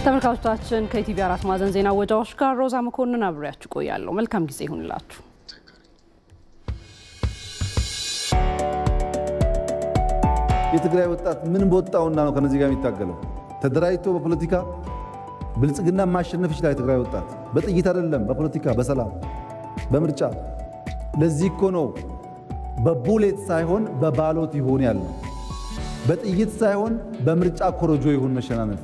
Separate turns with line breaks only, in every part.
ተመልካቾቻችን ከኢቲቪ አራት ማዕዘን ዜና ወጃዎች ጋር ሮዛ መኮንን አብሬያችሁ ቆያለሁ። መልካም ጊዜ ይሁንላችሁ።
የትግራይ ወጣት ምን በወጣውና ነው ከነዚህ ጋር የሚታገለው? ተደራጅቶ በፖለቲካ ብልጽግና ማሸነፍ ይችላል። የትግራይ ወጣት በጥይት አይደለም፣ በፖለቲካ በሰላም በምርጫ። ለዚህ እኮ ነው በቡሌት ሳይሆን በባሎት ይሁን ያለ፣ በጥይት ሳይሆን በምርጫ ኮረጆ ይሁን መሸናነፍ።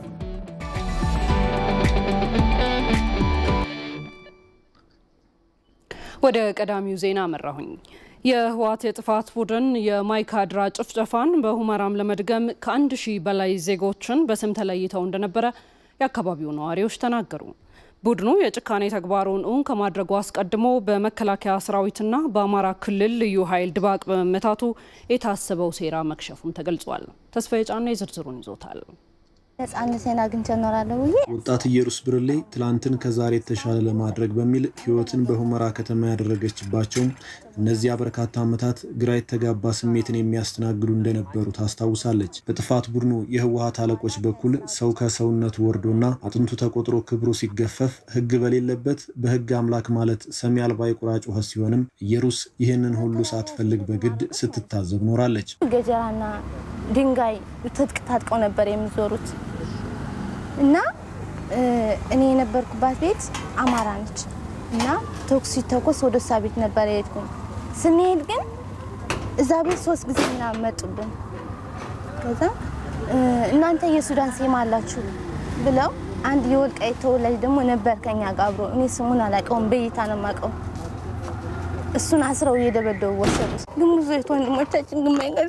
ወደ ቀዳሚው ዜና መራሁኝ። የህወሓት የጥፋት ቡድን የማይካድራ ጭፍጨፋን በሁመራም ለመድገም ከአንድ ሺህ በላይ ዜጎችን በስም ተለይተው እንደነበረ የአካባቢው ነዋሪዎች ተናገሩ። ቡድኑ የጭካኔ ተግባሩን እውን ከማድረጉ አስቀድሞ በመከላከያ ሰራዊትና በአማራ ክልል ልዩ ኃይል ድባቅ በመመታቱ የታሰበው ሴራ መክሸፉም ተገልጿል። ተስፋዬ ጫና የዝርዝሩን ይዞታል።
ነጻነቴን አግኝቼ እኖራለሁ ብዬ
ወጣት ኢየሩስ ብርሌ ትላንትን ከዛሬ የተሻለ ለማድረግ በሚል ህይወትን በሁመራ ከተማ ያደረገችባቸው እነዚያ በርካታ ዓመታት ግራ የተጋባ ስሜትን የሚያስተናግዱ እንደነበሩ ታስታውሳለች። በጥፋት ቡድኑ የህወሀት አለቆች በኩል ሰው ከሰውነቱ ወርዶና አጥንቱ ተቆጥሮ ክብሩ ሲገፈፍ ህግ በሌለበት በህግ አምላክ ማለት ሰሚ አልባ የቁራ ጩኸት ሲሆንም ኢየሩስ ይህንን ሁሉ ሳትፈልግ በግድ ስትታዘብ ኖራለች።
ገጀራና ድንጋይ ትጥቅ ታጥቀው ነበር የሚዞሩት እና እኔ የነበርኩባት ቤት አማራ ነች እና ተኩስ ሲተኮስ ወደ እሷ ቤት ነበር የሄድኩኝ። ስንሄድ ግን እዛ ቤት ሶስት ጊዜ ምናምን መጡብን። ከዛ እናንተ የሱዳን ሴማ አላችሁ ብለው አንድ የወልቃይት ተወላጅ ደግሞ ነበር ከኛ ጋር አብሮ። እኔ ስሙን አላውቀውም፣ በይታ ነው የማውቀው። እሱን አስረው እየደበደቡ ወሰዱት። ግን ብዙ ወንድሞቻችን ግማይ ቀረ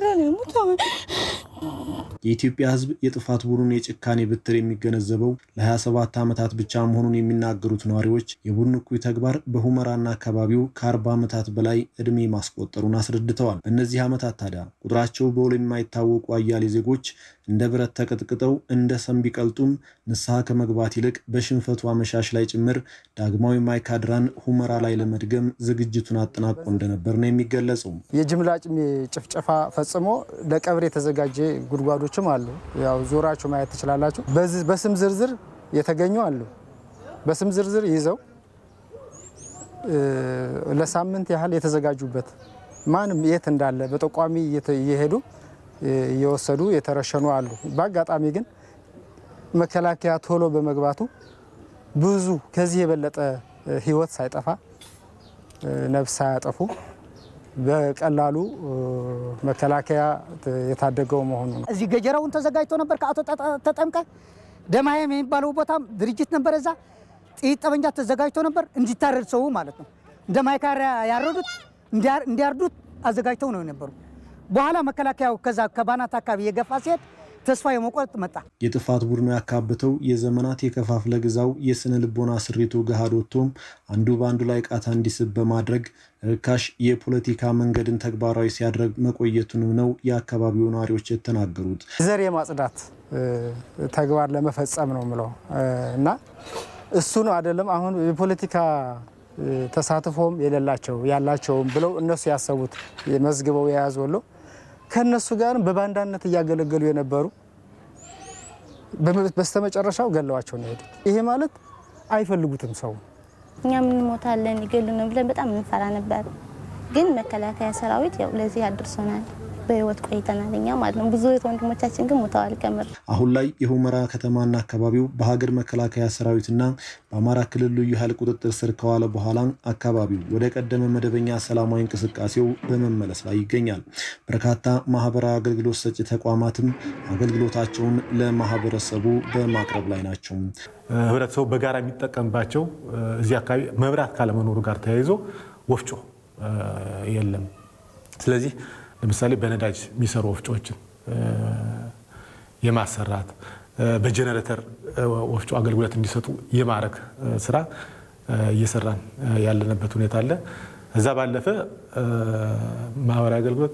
የኢትዮጵያ ሕዝብ የጥፋት ቡድኑን የጭካኔ ብትር የሚገነዘበው ለ27 ዓመታት ብቻ መሆኑን የሚናገሩት ነዋሪዎች የቡድኑ እኩይ ተግባር በሁመራና አካባቢው ከ40 ዓመታት በላይ ዕድሜ ማስቆጠሩን አስረድተዋል። በእነዚህ ዓመታት ታዲያ ቁጥራቸው በውል የማይታወቁ አያሌ ዜጎች እንደ ብረት ተቀጥቅጠው እንደ ሰም ቢቀልጡም ንስሐ ከመግባት ይልቅ በሽንፈቱ አመሻሽ ላይ ጭምር ዳግማዊ ማይካድራን ሁመራ ላይ ለመድገም ዝግጅቱን አጠናቆ እንደነበር ነው የሚገለጸው።
የጅምላ ጭፍጨፋ ፈጽሞ ለቀብር የተዘጋጀ ጉድጓዶችም አሉ። ያው ዞራችሁ ማየት ትችላላችሁ። በስም ዝርዝር የተገኙ አሉ። በስም ዝርዝር ይዘው ለሳምንት ያህል የተዘጋጁበት ማንም የት እንዳለ በጠቋሚ እየሄዱ እየወሰዱ የተረሸኑ አሉ። በአጋጣሚ ግን መከላከያ ቶሎ በመግባቱ ብዙ ከዚህ የበለጠ ሕይወት ሳይጠፋ ነፍስ ሳያጠፉ በቀላሉ መከላከያ የታደገው መሆኑ ነው።
እዚህ ገጀራውን ተዘጋጅቶ ነበር። ከአቶ ተጠምቀ ደማየም የሚባለው ቦታም ድርጅት ነበር። እዛ ጥይት ጠመንጃ ተዘጋጅቶ ነበር እንዲታረድ ሰው ማለት ነው። እንደ ማይካድራ ያረዱት እንዲያርዱት አዘጋጅተው ነው የነበሩ። በኋላ መከላከያው ከዛ ከባናት አካባቢ የገፋ ሲሄድ ተስፋ የመቁረጥ መጣ።
የጥፋት ቡድኑ ያካበተው የዘመናት የከፋፍለ ግዛው የስነ ልቦና ስሪቱ ገሃድ ወጥቶም አንዱ በአንዱ ላይ ቃታ እንዲስብ በማድረግ ርካሽ የፖለቲካ መንገድን ተግባራዊ ሲያደርግ መቆየቱንም ነው የአካባቢው ነዋሪዎች የተናገሩት።
ዘር የማጽዳት ተግባር ለመፈጸም ነው ምለው እና እሱ ነው አይደለም አሁን የፖለቲካ ተሳትፎም የሌላቸው ያላቸውም ብለው እነሱ ያሰቡት መዝግበው የያዙ ወሎ ከእነሱ ጋርም በባንዳነት እያገለገሉ የነበሩ በስተመጨረሻው ገለዋቸው ነው የሄዱት። ይሄ ማለት አይፈልጉትም ሰው
እኛ ምንሞታለን ይገሉን ብለን በጣም እንፈራ ነበር። ግን መከላከያ ሰራዊት ያው ለዚህ አድርሶናል። በህይወት ቆይተናል እኛ ማለት ነው። ብዙ ወንድሞቻችን ግን ሞተዋል። ከምር
አሁን ላይ የሁመራ ከተማና አካባቢው በሀገር መከላከያ ሰራዊትና በአማራ ክልል ልዩ ኃይል ቁጥጥር ስር ከዋለ በኋላ አካባቢው ወደ ቀደመ መደበኛ ሰላማዊ እንቅስቃሴው በመመለስ ላይ ይገኛል። በርካታ ማህበራዊ አገልግሎት ሰጪ ተቋማትም አገልግሎታቸውን ለማህበረሰቡ በማቅረብ ላይ ናቸው።
ህብረተሰቡ በጋራ የሚጠቀምባቸው እዚህ አካባቢ መብራት ካለመኖሩ ጋር ተያይዞ ወፍጮ የለም። ስለዚህ ለምሳሌ በነዳጅ የሚሰሩ ወፍጮዎችን የማሰራት በጀነሬተር ወፍጮ አገልግሎት እንዲሰጡ የማድረግ ስራ እየሰራን ያለንበት ሁኔታ አለ። እዛ ባለፈ ማህበራዊ አገልግሎት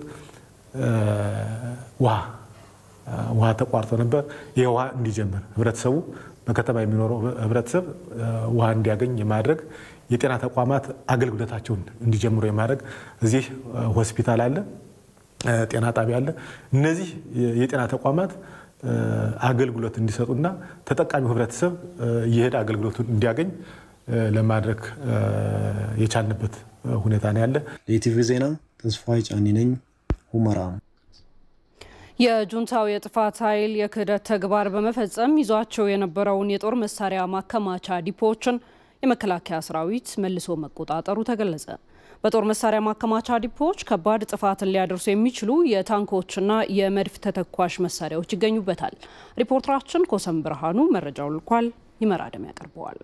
ውሃ ውሃ ተቋርጦ ነበር። ይህ ውሃ እንዲጀምር ህብረተሰቡ በከተማ የሚኖረው ህብረተሰብ ውሃ እንዲያገኝ የማድረግ የጤና ተቋማት አገልግሎታቸውን እንዲጀምሩ የማድረግ እዚህ ሆስፒታል አለ ጤና ጣቢያ አለ። እነዚህ የጤና ተቋማት አገልግሎት እንዲሰጡና ተጠቃሚው ህብረተሰብ እየሄደ አገልግሎቱን እንዲያገኝ ለማድረግ የቻልንበት ሁኔታ ነው ያለ።
ለኢቲቪ ዜና ተስፋዬ ጫኒ ነኝ፣ ሁመራ።
የጁንታው የጥፋት ኃይል የክህደት ተግባር በመፈጸም ይዟቸው የነበረውን የጦር መሳሪያ ማከማቻ ዲፖዎችን የመከላከያ ሰራዊት መልሶ መቆጣጠሩ ተገለጸ። በጦር መሳሪያ ማከማቻ ዲፖዎች ከባድ ጥፋትን ሊያደርሱ የሚችሉ የታንኮችና የመድፍ ተተኳሽ መሳሪያዎች ይገኙበታል። ሪፖርተራችን ኮሰም ብርሃኑ መረጃው ልኳል። ይመራደም ያቀርበዋል።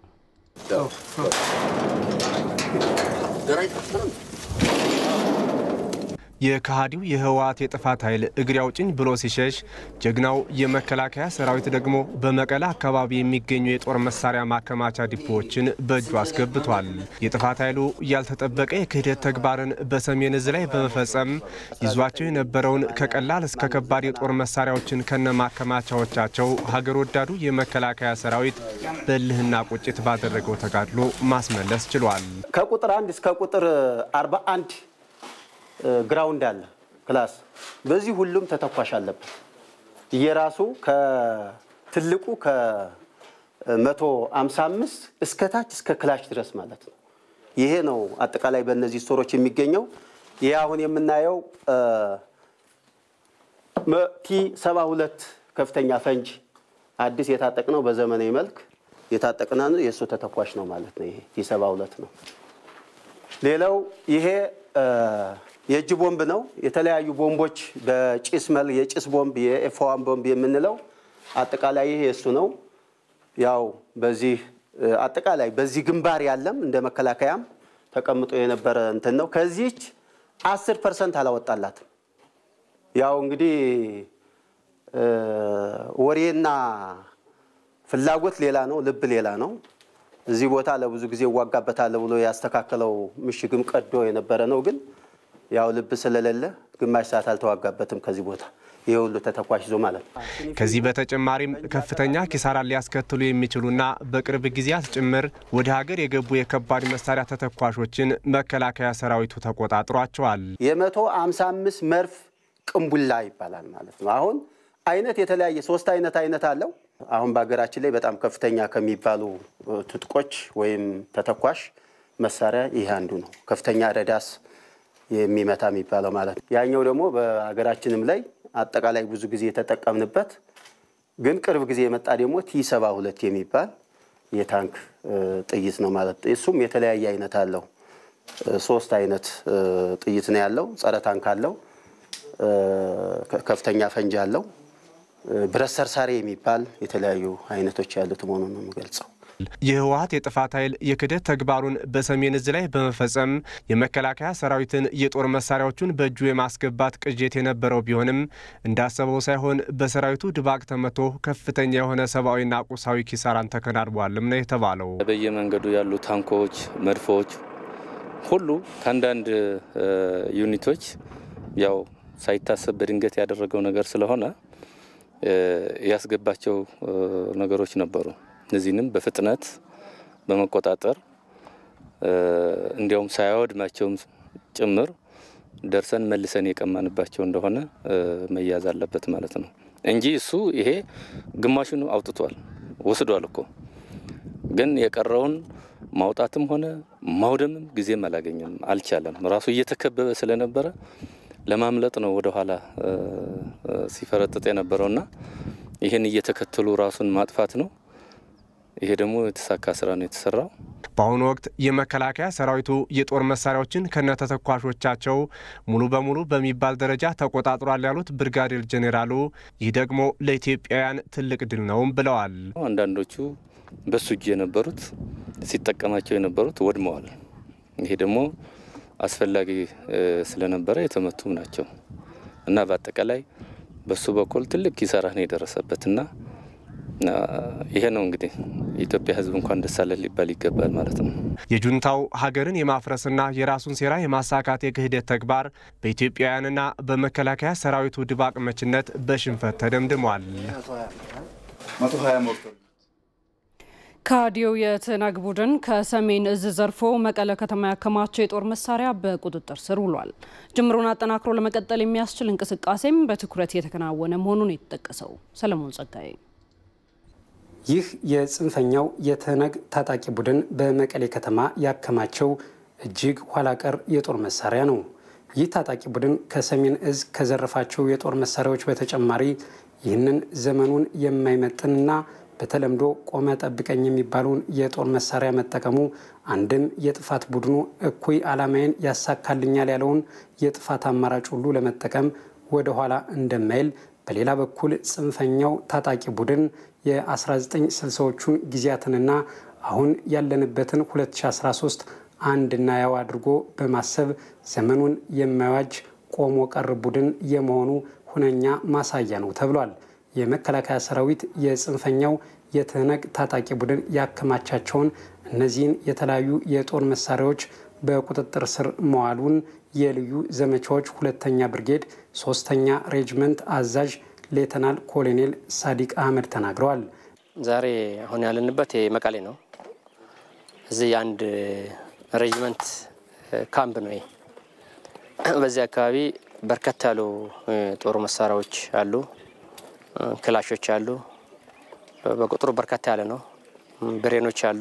የከሃዲው የህወሓት የጥፋት ኃይል እግሬ አውጭኝ ብሎ ሲሸሽ ጀግናው የመከላከያ ሰራዊት ደግሞ በመቀለ አካባቢ የሚገኙ የጦር መሳሪያ ማከማቻ ዲፖዎችን በእጁ አስገብቷል። የጥፋት ኃይሉ ያልተጠበቀ የክህደት ተግባርን በሰሜን እዝ ላይ በመፈጸም ይዟቸው የነበረውን ከቀላል እስከ ከባድ የጦር መሳሪያዎችን ከነ ማከማቻዎቻቸው ሀገር ወዳዱ የመከላከያ ሰራዊት በእልህና ቁጭት ባደረገው ተጋድሎ ማስመለስ ችሏል።
ከቁጥር አንድ እስከ ቁጥር 41 ግራውንድ አለ ክላስ። በዚህ ሁሉም ተተኳሽ አለበት እየራሱ ከትልቁ ከ155 እስከ ታች እስከ ክላሽ ድረስ ማለት ነው። ይሄ ነው አጠቃላይ በእነዚህ ስቶሮች የሚገኘው። ይህ አሁን የምናየው ቲ 72 ከፍተኛ ፈንጅ አዲስ የታጠቅነው በዘመናዊ መልክ የታጠቅነ የእሱ ተተኳሽ ነው ማለት ነው። ይሄ ቲ 72 ነው። ሌላው ይሄ የእጅ ቦምብ ነው። የተለያዩ ቦምቦች በጭስ መል የጭስ ቦምብ የኤፍዋን ቦምብ የምንለው አጠቃላይ ይሄ እሱ ነው። ያው በዚህ አጠቃላይ በዚህ ግንባር ያለም እንደ መከላከያም ተቀምጦ የነበረ እንትን ነው። ከዚች አስር ፐርሰንት አላወጣላትም። ያው እንግዲህ ወሬና ፍላጎት ሌላ ነው፣ ልብ ሌላ ነው። እዚህ ቦታ ለብዙ ጊዜ እዋጋበታለሁ ብሎ ያስተካከለው ምሽግም ቀዶ የነበረ ነው ግን ያው ልብ ስለሌለ ግማሽ ሰዓት አልተዋጋበትም ከዚህ ቦታ ይሄ ሁሉ ተተኳሽ ይዞ ማለት ነው።
ከዚህ በተጨማሪም ከፍተኛ ኪሳራ ሊያስከትሉ የሚችሉና በቅርብ ጊዜያት ጭምር ወደ ሀገር የገቡ የከባድ መሳሪያ ተተኳሾችን መከላከያ ሰራዊቱ ተቆጣጥሯቸዋል።
የመቶ አምሳ አምስት መርፍ ቅንቡላ ይባላል ማለት ነው። አሁን አይነት የተለያየ ሶስት አይነት አይነት አለው። አሁን በሀገራችን ላይ በጣም ከፍተኛ ከሚባሉ ትጥቆች ወይም ተተኳሽ መሳሪያ ይህ አንዱ ነው። ከፍተኛ ረዳስ የሚመታ የሚባለው ማለት ነው። ያኛው ደግሞ በሀገራችንም ላይ አጠቃላይ ብዙ ጊዜ የተጠቀምንበት ግን ቅርብ ጊዜ የመጣ ደግሞ ቲ ሰባ ሁለት የሚባል የታንክ ጥይት ነው ማለት ነው። እሱም የተለያየ አይነት አለው። ሶስት አይነት ጥይት ነው ያለው። ጸረ ታንክ አለው፣ ከፍተኛ ፈንጂ አለው፣ ብረት ሰርሳሪ የሚባል የተለያዩ አይነቶች ያሉት መሆኑን ነው የምገልጸው።
የህወሓት የጥፋት ኃይል የክህደት ተግባሩን በሰሜን እዝ ላይ በመፈጸም የመከላከያ ሰራዊትን የጦር መሳሪያዎቹን በእጁ የማስገባት ቅዠት የነበረው ቢሆንም እንዳሰበው ሳይሆን በሰራዊቱ ድባቅ ተመቶ ከፍተኛ የሆነ ሰብአዊና ቁሳዊ ኪሳራን ተከናንቧልም ነው የተባለው።
በየመንገዱ ያሉ ታንኮች፣ መድፎች ሁሉ ከአንዳንድ ዩኒቶች ያው ሳይታሰብ በድንገት ያደረገው ነገር ስለሆነ ያስገባቸው ነገሮች ነበሩ። እነዚህንም በፍጥነት በመቆጣጠር እንዲያውም ሳያወድማቸውም ጭምር ደርሰን መልሰን የቀማንባቸው እንደሆነ መያዝ አለበት ማለት ነው እንጂ እሱ ይሄ ግማሹን አውጥቷል ወስዷል እኮ ግን የቀረውን ማውጣትም ሆነ ማውደምም ጊዜም አላገኘም፣ አልቻለም። ራሱ እየተከበበ ስለነበረ ለማምለጥ ነው ወደኋላ ሲፈረጥጥ የነበረውና ይህን እየተከተሉ ራሱን ማጥፋት ነው። ይሄ ደግሞ የተሳካ ስራ ነው የተሰራው።
በአሁኑ ወቅት የመከላከያ ሰራዊቱ የጦር መሳሪያዎችን ከነተተኳሾቻቸው ሙሉ በሙሉ በሚባል ደረጃ ተቆጣጥሯል ያሉት ብርጋዴር ጄኔራሉ ይህ ደግሞ ለኢትዮጵያውያን ትልቅ ድል ነውም ብለዋል።
አንዳንዶቹ በሱ እጅ የነበሩት ሲጠቀማቸው የነበሩት ወድመዋል። ይሄ ደግሞ አስፈላጊ ስለነበረ የተመቱም ናቸው እና በአጠቃላይ በሱ በኩል ትልቅ ኪሳራ ነው የደረሰበትና ይሄ ነው እንግዲህ የኢትዮጵያ ሕዝብ እንኳን ደስ አለን ሊባል ይገባል ማለት ነው።
የጁንታው ሀገርን የማፍረስና የራሱን ሴራ የማሳካት የክህደት ተግባር በኢትዮጵያውያንና በመከላከያ ሰራዊቱ ድባቅ መችነት በሽንፈት ተደምድሟል።
ከሃዲው የትነግ ቡድን ከሰሜን እዝ ዘርፎ መቀለ ከተማ ያከማቸው የጦር መሳሪያ በቁጥጥር ስር ውሏል። ጅምሩን አጠናክሮ ለመቀጠል የሚያስችል እንቅስቃሴም በትኩረት የተከናወነ መሆኑን የተጠቀሰው ሰለሞን ጸጋዬ
ይህ የጽንፈኛው የትነግ ታጣቂ ቡድን በመቀሌ ከተማ ያከማቸው እጅግ ኋላ ቀር የጦር መሳሪያ ነው። ይህ ታጣቂ ቡድን ከሰሜን እዝ ከዘረፋቸው የጦር መሳሪያዎች በተጨማሪ ይህንን ዘመኑን የማይመጥንና በተለምዶ ቆመ ጠብቀኝ የሚባለውን የጦር መሳሪያ መጠቀሙ አንድም የጥፋት ቡድኑ እኩይ ዓላማዬን ያሳካልኛል ያለውን የጥፋት አማራጭ ሁሉ ለመጠቀም ወደ ኋላ እንደማይል፣ በሌላ በኩል ጽንፈኛው ታጣቂ ቡድን የ1960ዎቹን ጊዜያትንና አሁን ያለንበትን 2013 አንድና ያው አድርጎ በማሰብ ዘመኑን የማይዋጅ ቆሞ ቀር ቡድን የመሆኑ ሁነኛ ማሳያ ነው ተብሏል። የመከላከያ ሰራዊት የጽንፈኛው የትህነግ ታጣቂ ቡድን ያከማቻቸውን እነዚህን የተለያዩ የጦር መሳሪያዎች በቁጥጥር ስር መዋሉን የልዩ ዘመቻዎች ሁለተኛ ብርጌድ ሶስተኛ ሬጅመንት አዛዥ ሌተናል ኮሎኔል ሳዲቅ አህመድ ተናግረዋል።
ዛሬ አሁን ያለንበት መቀሌ ነው። እዚህ የአንድ ሬጅመንት ካምፕ ነው። በዚህ አካባቢ በርከት ያሉ ጦር መሳሪያዎች አሉ፣ ክላሾች አሉ። በቁጥሩ በርከት ያለ ነው። ብሬኖች አሉ፣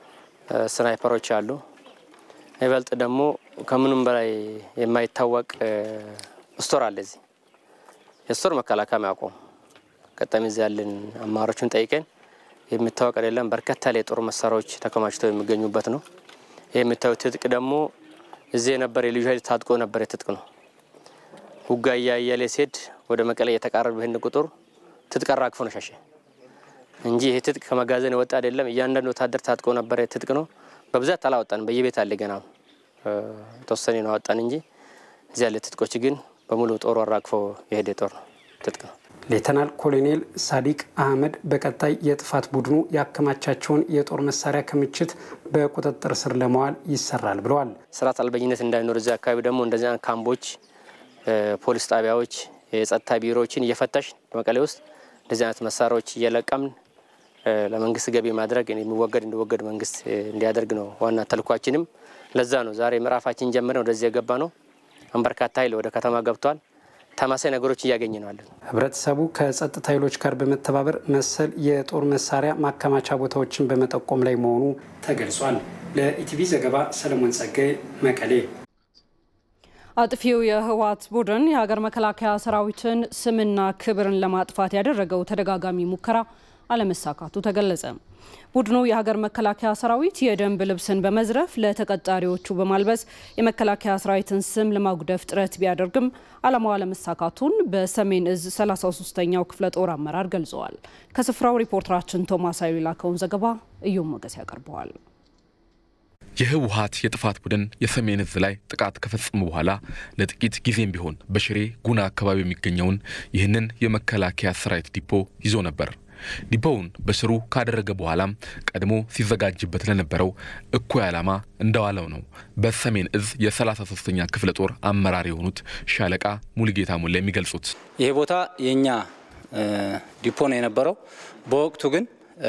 ስናይፐሮች አሉ። ይበልጥ ደግሞ ከምንም በላይ የማይታወቅ ስቶር አለ። እዚህ የስቶር መከላከያ ማያውቁም። ቀጣሚ እዚህ ያለን አማሮችን ጠይቀን የሚታወቅ አይደለም። በርከት ያለ የጦር መሳሪያዎች ተከማችተው የሚገኙበት ነው። ይህ የምታዩት ትጥቅ ደግሞ እዚህ የነበረ የልዩ ኃይል ታጥቆ ነበር ትጥቅ ነው። ውጋ እያያሌ ሲሄድ ወደ መቀሌ እየተቃረበ ይህን ቁጥር ትጥቅ አራግፎ ነው ሸሸ እንጂ ይህ ትጥቅ ከመጋዘን የወጣ አይደለም። እያንዳንዱ ወታደር ታጥቆ ነበረ ትጥቅ ነው። በብዛት አላወጣን፣ በየቤት አለ ገና ተወሰኔ ነው አወጣን እንጂ እዚህ ያለ ትጥቆች ግን በሙሉ ጦሩ አራግፎ የሄደ ጦር ነው ትጥቅ ነው።
ሌተናል ኮሎኔል ሳዲቅ አህመድ በቀጣይ የጥፋት ቡድኑ ያከማቻቸውን የጦር መሳሪያ ክምችት በቁጥጥር ስር ለመዋል ይሰራል ብለዋል።
ስርዓት አልበኝነት እንዳይኖር እዚህ አካባቢ ደግሞ እንደዚህ አይነት ካምቦች፣ ፖሊስ ጣቢያዎች፣ የጸጥታ ቢሮዎችን እየፈተሽ መቀሌ ውስጥ እንደዚህ አይነት መሳሪያዎች እየለቀምን ለመንግስት ገቢ ማድረግ የሚወገድ እንዲወገድ መንግስት እንዲያደርግ ነው ዋና ተልኳችንም። ለዛ ነው ዛሬ ምዕራፋችን ጀምረን ወደዚህ የገባ ነው። በርካታ ኃይል ወደ ከተማ ገብቷል። ተማሳይ ነገሮች እያገኘ ነው አለን።
ህብረተሰቡ ከጸጥታ ኃይሎች ጋር በመተባበር መሰል የጦር መሳሪያ ማከማቻ ቦታዎችን በመጠቆም ላይ መሆኑ ተገልጿል። ለኢቲቪ ዘገባ ሰለሞን ጸጋይ መቀሌ።
አጥፊው የህወሓት ቡድን የሀገር መከላከያ ሰራዊትን ስምና ክብርን ለማጥፋት ያደረገው ተደጋጋሚ ሙከራ አለመሳካቱ ተገለጸ። ቡድኑ የሀገር መከላከያ ሰራዊት የደንብ ልብስን በመዝረፍ ለተቀጣሪዎቹ በማልበስ የመከላከያ ሰራዊትን ስም ለማጉደፍ ጥረት ቢያደርግም ዓላማው አለመሳካቱን በሰሜን እዝ 33ኛው ክፍለ ጦር አመራር ገልጸዋል። ከስፍራው ሪፖርተራችን ቶማስ ኃይሉ የላከውን ዘገባ እዮም ሞገስ ያቀርበዋል።
የህወሓት የጥፋት ቡድን የሰሜን እዝ ላይ ጥቃት ከፈጸሙ በኋላ ለጥቂት ጊዜም ቢሆን በሽሬ ጉና አካባቢ የሚገኘውን ይህንን የመከላከያ ሰራዊት ዲፖ ይዞ ነበር። ዲፖውን በስሩ ካደረገ በኋላም ቀድሞ ሲዘጋጅበት ለነበረው እኩይ ዓላማ እንደዋለው ነው በሰሜን እዝ የ33ኛ ክፍለ ጦር አመራር የሆኑት ሻለቃ ሙሉጌታ ሙላ የሚገልጹት።
ይህ ቦታ የእኛ ዲፖ ነው የነበረው። በወቅቱ ግን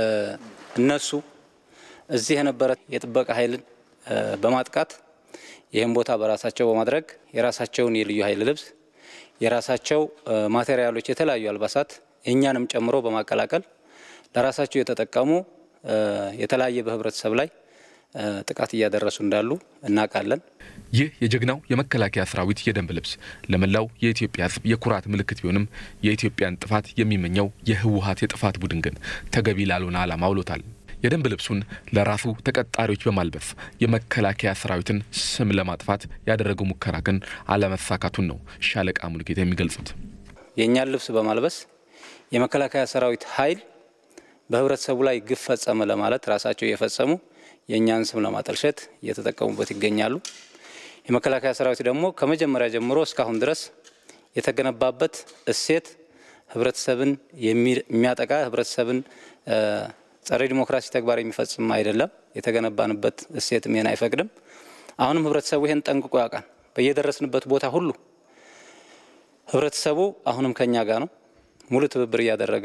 እነሱ እዚህ የነበረ የጥበቃ ኃይልን በማጥቃት ይህም ቦታ በራሳቸው በማድረግ የራሳቸውን የልዩ ኃይል ልብስ፣ የራሳቸው ማቴሪያሎች፣ የተለያዩ አልባሳት እኛንም ጨምሮ በማቀላቀል ለራሳቸው የተጠቀሙ የተለያየ በህብረተሰብ ላይ ጥቃት እያደረሱ እንዳሉ እናውቃለን።
ይህ የጀግናው የመከላከያ ሰራዊት የደንብ ልብስ ለመላው የኢትዮጵያ ሕዝብ የኩራት ምልክት ቢሆንም የኢትዮጵያን ጥፋት የሚመኘው የህወሓት የጥፋት ቡድን ግን ተገቢ ላልሆነ ዓላማ አውሎታል። የደንብ ልብሱን ለራሱ ተቀጣሪዎች በማልበስ የመከላከያ ሰራዊትን ስም ለማጥፋት ያደረገው ሙከራ ግን አለመሳካቱን ነው ሻለቃ ሙሉጌታ የሚገልጹት።
የእኛን ልብስ በማልበስ የመከላከያ ሰራዊት ኃይል በህብረተሰቡ ላይ ግፍ ፈጸመ ለማለት ራሳቸው እየፈጸሙ የእኛን ስም ለማጠልሸት እየተጠቀሙበት ይገኛሉ። የመከላከያ ሰራዊት ደግሞ ከመጀመሪያ ጀምሮ እስካሁን ድረስ የተገነባበት እሴት ህብረተሰብን የሚያጠቃ ህብረተሰብን ጸረ ዲሞክራሲ ተግባር የሚፈጽም አይደለም። የተገነባንበት እሴትም ይህን አይፈቅድም። አሁንም ህብረተሰቡ ይህን ጠንቅቆ ያውቃል። በየደረስንበት ቦታ ሁሉ ህብረተሰቡ አሁንም ከኛ ጋር ነው። ሙሉ ትብብር እያደረገ ነው።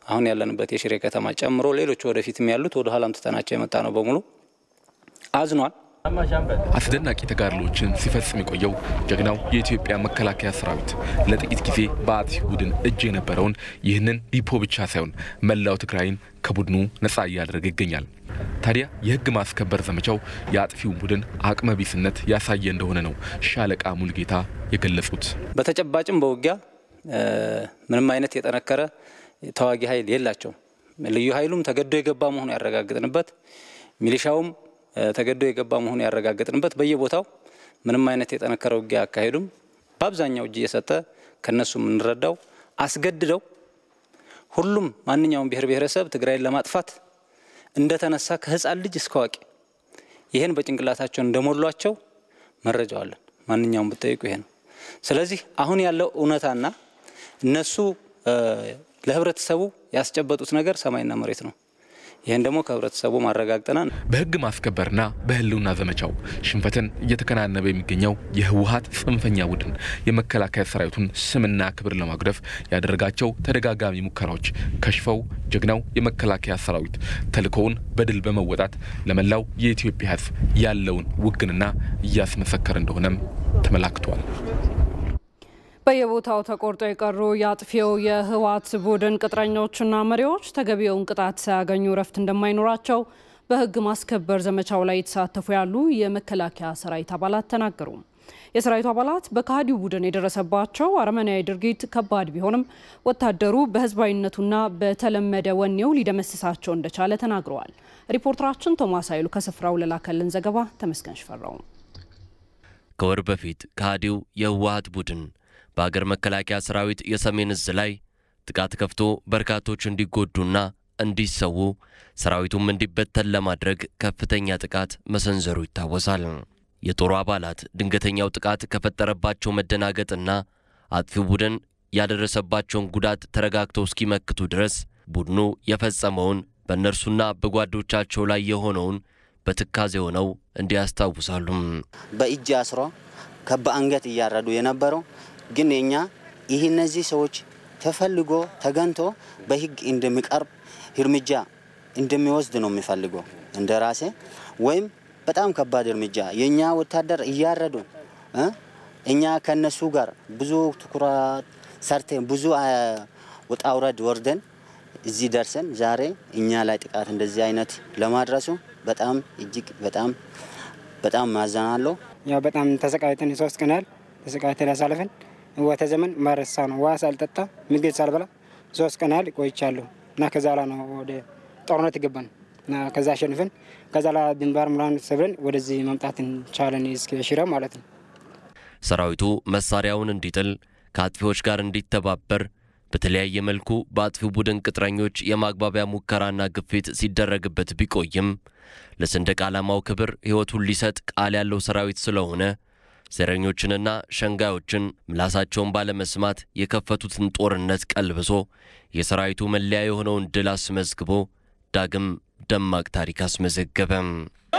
አሁን ያለንበት የሽሬ ከተማ ጨምሮ ሌሎች ወደፊትም ያሉት ወደ ኋላም ትተናቸው የመጣ ነው በሙሉ አዝኗል።
አስደናቂ ተጋድሎችን ሲፈጽም የቆየው ጀግናው የኢትዮጵያ መከላከያ ሰራዊት ለጥቂት ጊዜ በአጥፊ ቡድን እጅ የነበረውን ይህንን ዲፖ ብቻ ሳይሆን መላው ትግራይን ከቡድኑ ነጻ እያደረገ ይገኛል። ታዲያ የህግ ማስከበር ዘመቻው የአጥፊውን ቡድን አቅመ ቢስነት ያሳየ እንደሆነ ነው ሻለቃ ሙልጌታ የገለጹት።
በተጨባጭም በውጊያ ምንም አይነት የጠነከረ ተዋጊ ኃይል የላቸውም። ልዩ ኃይሉም ተገዶ የገባ መሆኑ ያረጋግጥንበት፣ ሚሊሻውም ተገዶ የገባ መሆኑ ያረጋግጥንበት፣ በየቦታው ምንም አይነት የጠነከረ ውጊያ አካሄዱም በአብዛኛው እጅ እየሰጠ ከነሱ የምንረዳው አስገድደው ሁሉም ማንኛውም ብሔር ብሔረሰብ ትግራይን ለማጥፋት እንደተነሳ ከህፃን ልጅ እስከ አዋቂ ይህን በጭንቅላታቸው እንደሞሏቸው መረጃው አለን። ማንኛውም ብጠይቁ ይሄ ነው። ስለዚህ አሁን ያለው እውነታና እነሱ ለህብረተሰቡ ያስጨበጡት ነገር ሰማይና መሬት ነው። ይህን ደግሞ ከህብረተሰቡ ማረጋግጠናል።
በህግ ማስከበርና በህልውና ዘመቻው ሽንፈትን እየተከናነበ የሚገኘው የህወሀት ጽንፈኛ ቡድን የመከላከያ ሰራዊቱን ስምና ክብር ለማጉደፍ ያደረጋቸው ተደጋጋሚ ሙከራዎች ከሽፈው ጀግናው የመከላከያ ሰራዊት ተልእኮውን በድል በመወጣት ለመላው የኢትዮጵያ ህዝብ ያለውን ውግንና እያስመሰከረ እንደሆነም ተመላክቷል።
በየቦታው ተቆርጦ የቀሩ የአጥፊው የህወሓት ቡድን ቅጥረኞችና መሪዎች ተገቢውን ቅጣት ሳያገኙ እረፍት እንደማይኖራቸው በህግ ማስከበር ዘመቻው ላይ የተሳተፉ ያሉ የመከላከያ ሰራዊት አባላት ተናገሩ። የሰራዊቱ አባላት በከሃዲው ቡድን የደረሰባቸው አረመናዊ ድርጊት ከባድ ቢሆንም ወታደሩ በህዝባዊነቱና በተለመደ ወኔው ሊደመስሳቸው እንደቻለ ተናግረዋል። ሪፖርተራችን ቶማስ ኃይሉ ከስፍራው ለላከልን ዘገባ ተመስገን ሽፈራው።
ከወር በፊት ከሃዲው የህወሓት ቡድን በሀገር መከላከያ ሰራዊት የሰሜን እዝ ላይ ጥቃት ከፍቶ በርካቶች እንዲጎዱና እንዲሰዉ ሰራዊቱም እንዲበተን ለማድረግ ከፍተኛ ጥቃት መሰንዘሩ ይታወሳል። የጦሩ አባላት ድንገተኛው ጥቃት ከፈጠረባቸው መደናገጥና አጥፊው ቡድን ያደረሰባቸውን ጉዳት ተረጋግተው እስኪመክቱ ድረስ ቡድኑ የፈጸመውን በእነርሱና በጓዶቻቸው ላይ የሆነውን በትካዜ ሆነው እንዲያስታውሳሉ።
በእጅ አስሮ ከበአንገት እያረዱ የነበረው ግን የኛ ይህ እነዚህ ሰዎች ተፈልጎ ተገንቶ በህግ እንደሚቀርብ እርምጃ እንደሚወስድ ነው የሚፈልገው እንደ ራሴ ወይም በጣም ከባድ እርምጃ የእኛ ወታደር እያረዱ እኛ ከነሱ ጋር ብዙ ትኩረት ሰርተን ብዙ ውጣ ውረድ ወርደን እዚህ ደርሰን ዛሬ እኛ ላይ ጥቃት እንደዚህ አይነት ለማድረሱ በጣም እጅግ በጣም በጣም ማዘናለሁ።
ያው በጣም ተሰቃይተን ሶስት ቀን ያህል ተሰቃይተን ያሳለፈን ወተ ዘመን ማረሳ ነው። ውሃ ሳልጠጣ ምግብ ሳልበላ ሶስት ቀን ያህል ቆይቻለሁ እና ከዛ ላ ነው ወደ ጦርነት ይገባን እና ከዛ አሸንፈን ከዛ ላ ድንባር ሙላን ሰብረን ወደዚህ መምጣት እንቻለን እስከ ሽረ ማለት ነው።
ሰራዊቱ መሳሪያውን እንዲጥል ከአጥፊዎች ጋር እንዲተባበር በተለያየ መልኩ በአጥፊው ቡድን ቅጥረኞች የማግባቢያ ሙከራና ግፊት ሲደረግበት ቢቆይም ለሰንደቅ ዓላማው ክብር ሕይወቱን ሊሰጥ ቃል ያለው ሰራዊት ስለሆነ ዘረኞችንና ሸንጋዮችን ምላሳቸውን ባለመስማት የከፈቱትን ጦርነት ቀልብሶ የሰራዊቱ መለያ የሆነውን ድል አስመዝግቦ ዳግም ደማቅ ታሪክ አስመዘገበም።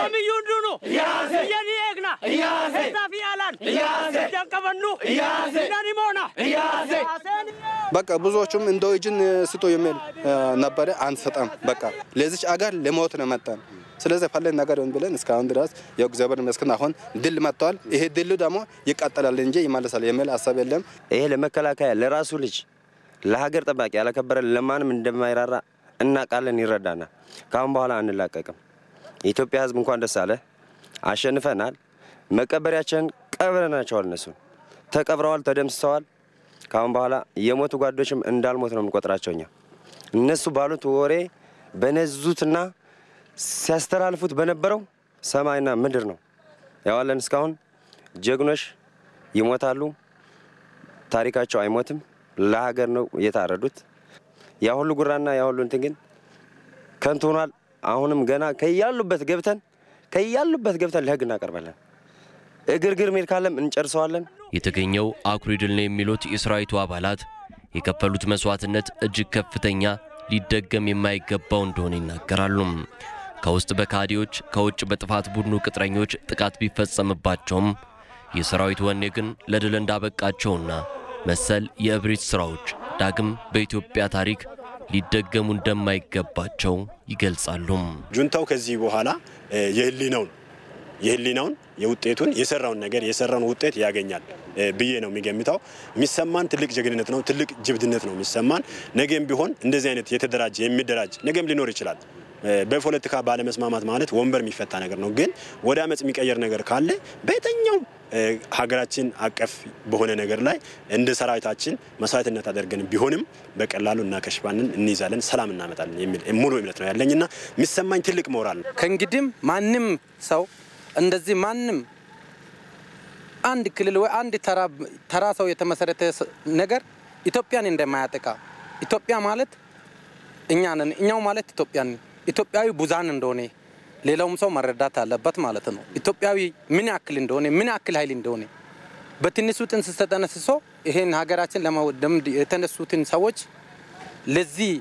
በቃ ብዙዎቹም እንደ እጅን ስቶ የሚል ነበረ። አንሰጠም። በቃ ለዚች አገር ለሞት ነው መጣን። ስለዚህ ፈለን ነገር ብለን እስካሁን ድረስ ያው እግዚአብሔር ይመስገን አሁን ድል መጥተዋል። ይሄ ድል ደግሞ ይቀጥላል እንጂ ይመለሳል የሚል ሀሳብ የለም።
ይሄ ለመከላከያ ለራሱ ልጅ ለሀገር ጠባቂ ያላከበረ ለማንም እንደማይራራ እናውቃለን፣ ይረዳናል። ከአሁን በኋላ አንላቀቅም። የኢትዮጵያ ሕዝብ እንኳን ደስ አለ፣ አሸንፈናል። መቀበሪያችን ቀብረናቸዋል። እነሱ ተቀብረዋል፣ ተደምስሰዋል። ከአሁን በኋላ የሞቱ ጓዶችም እንዳልሞት ነው የምንቆጥራቸው። እኛ እነሱ ባሉት ወሬ በነዙትና ሲያስተላልፉት በነበረው ሰማይና ምድር ነው ያዋለን። እስካሁን ጀግኖች ይሞታሉ፣ ታሪካቸው አይሞትም። ለሀገር ነው የታረዱት። ያ ሁሉ ጉራና ያ ሁሉ እንትን ግን ከንቱ ሆኗል። አሁንም ገና ከያሉበት ገብተን ከያሉበት ገብተን ለህግ እናቀርባለን። እግርግር ሜድ ካለም እንጨርሰዋለን።
የተገኘው አኩሪ ድል ነው የሚሉት የሰራዊቱ አባላት የከፈሉት መስዋዕትነት እጅግ ከፍተኛ፣ ሊደገም የማይገባው እንደሆነ ይናገራሉ። ከውስጥ በካዲዎች ከውጭ በጥፋት ቡድኑ ቅጥረኞች ጥቃት ቢፈጸምባቸውም የሰራዊት ወኔ ግን ለድል እንዳበቃቸውና መሰል የእብሪት ሥራዎች ዳግም በኢትዮጵያ ታሪክ ሊደገሙ እንደማይገባቸው ይገልጻሉ።
ጁንታው ከዚህ በኋላ የህሊናውን የህሊናውን የውጤቱን የሰራውን ነገር የሰራውን ውጤት ያገኛል ብዬ ነው የሚገምተው። የሚሰማን ትልቅ ጀግንነት ነው፣ ትልቅ ጅብድነት ነው የሚሰማን። ነገም ቢሆን እንደዚህ አይነት የተደራጀ የሚደራጅ ነገም ሊኖር ይችላል። በፖለቲካ ባለመስማማት ማለት ወንበር የሚፈታ ነገር ነው። ግን ወደ አመፅ የሚቀየር ነገር ካለ በየትኛውም ሀገራችን አቀፍ በሆነ ነገር ላይ እንደ ሰራዊታችን መስዋዕትነት አድርገን ቢሆንም በቀላሉ እናከሽፋንን፣ እንይዛለን፣ ሰላም እናመጣለን የሚል ሙሉ እምነት ነው ያለኝና የሚሰማኝ ትልቅ ሞራል ነው።
ከእንግዲህም ማንም ሰው እንደዚህ ማንም አንድ ክልል ወይ አንድ ተራ ሰው የተመሰረተ ነገር ኢትዮጵያን እንደማያጠቃ ኢትዮጵያ ማለት እኛ ነን፣ እኛው ማለት ኢትዮጵያ ነን። ኢትዮጵያዊ ቡዛን እንደሆነ ሌላውም ሰው መረዳት አለበት ማለት ነው። ኢትዮጵያዊ ምን ያክል እንደሆነ ምን ያክል ኃይል እንደሆነ በትንሹ ጥንስስ ተጠነስሶ ይሄን ሀገራችን ለማውደም የተነሱትን ሰዎች ለዚህ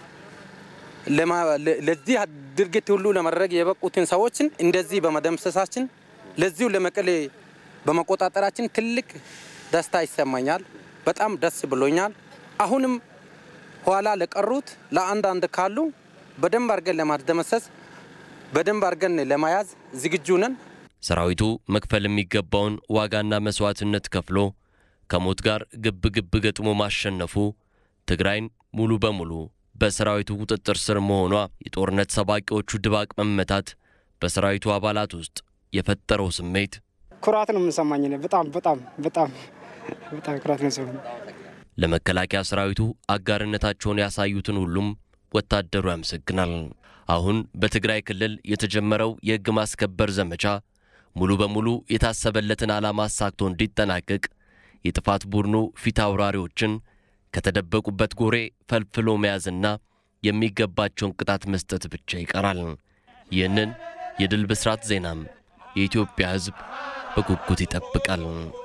ለዚህ ድርጊት ሁሉ ለማድረግ የበቁትን ሰዎችን እንደዚህ በመደምሰሳችን ለዚሁ ለመቀሌ በመቆጣጠራችን ትልቅ ደስታ ይሰማኛል። በጣም ደስ ብሎኛል። አሁንም ኋላ ለቀሩት ለአንዳንድ ካሉ በደንብ አድርገን ለማስደመሰስ በደንብ አድርገን ለመያዝ ዝግጁ ነን።
ሰራዊቱ መክፈል የሚገባውን ዋጋና መስዋዕትነት ከፍሎ ከሞት ጋር ግብ ግብ ገጥሞ ማሸነፉ ትግራይን ሙሉ በሙሉ በሰራዊቱ ቁጥጥር ስር መሆኗ የጦርነት ሰባቂዎቹ ድባቅ መመታት በሰራዊቱ አባላት ውስጥ የፈጠረው ስሜት
ኩራት ነው የምንሰማኝ። በጣም በጣም በጣም በጣም ኩራት ነው ሰማኝ።
ለመከላከያ ሰራዊቱ አጋርነታቸውን ያሳዩትን ሁሉም ወታደሩ ያመሰግናል። አሁን በትግራይ ክልል የተጀመረው የሕግ ማስከበር ዘመቻ ሙሉ በሙሉ የታሰበለትን ዓላማ አሳክቶ እንዲጠናቀቅ የጥፋት ቡድኑ ፊት አውራሪዎችን ከተደበቁበት ጎሬ ፈልፍሎ መያዝና የሚገባቸውን ቅጣት መስጠት ብቻ ይቀራል። ይህንን የድል ብስራት ዜናም የኢትዮጵያ ሕዝብ በጉጉት ይጠብቃል።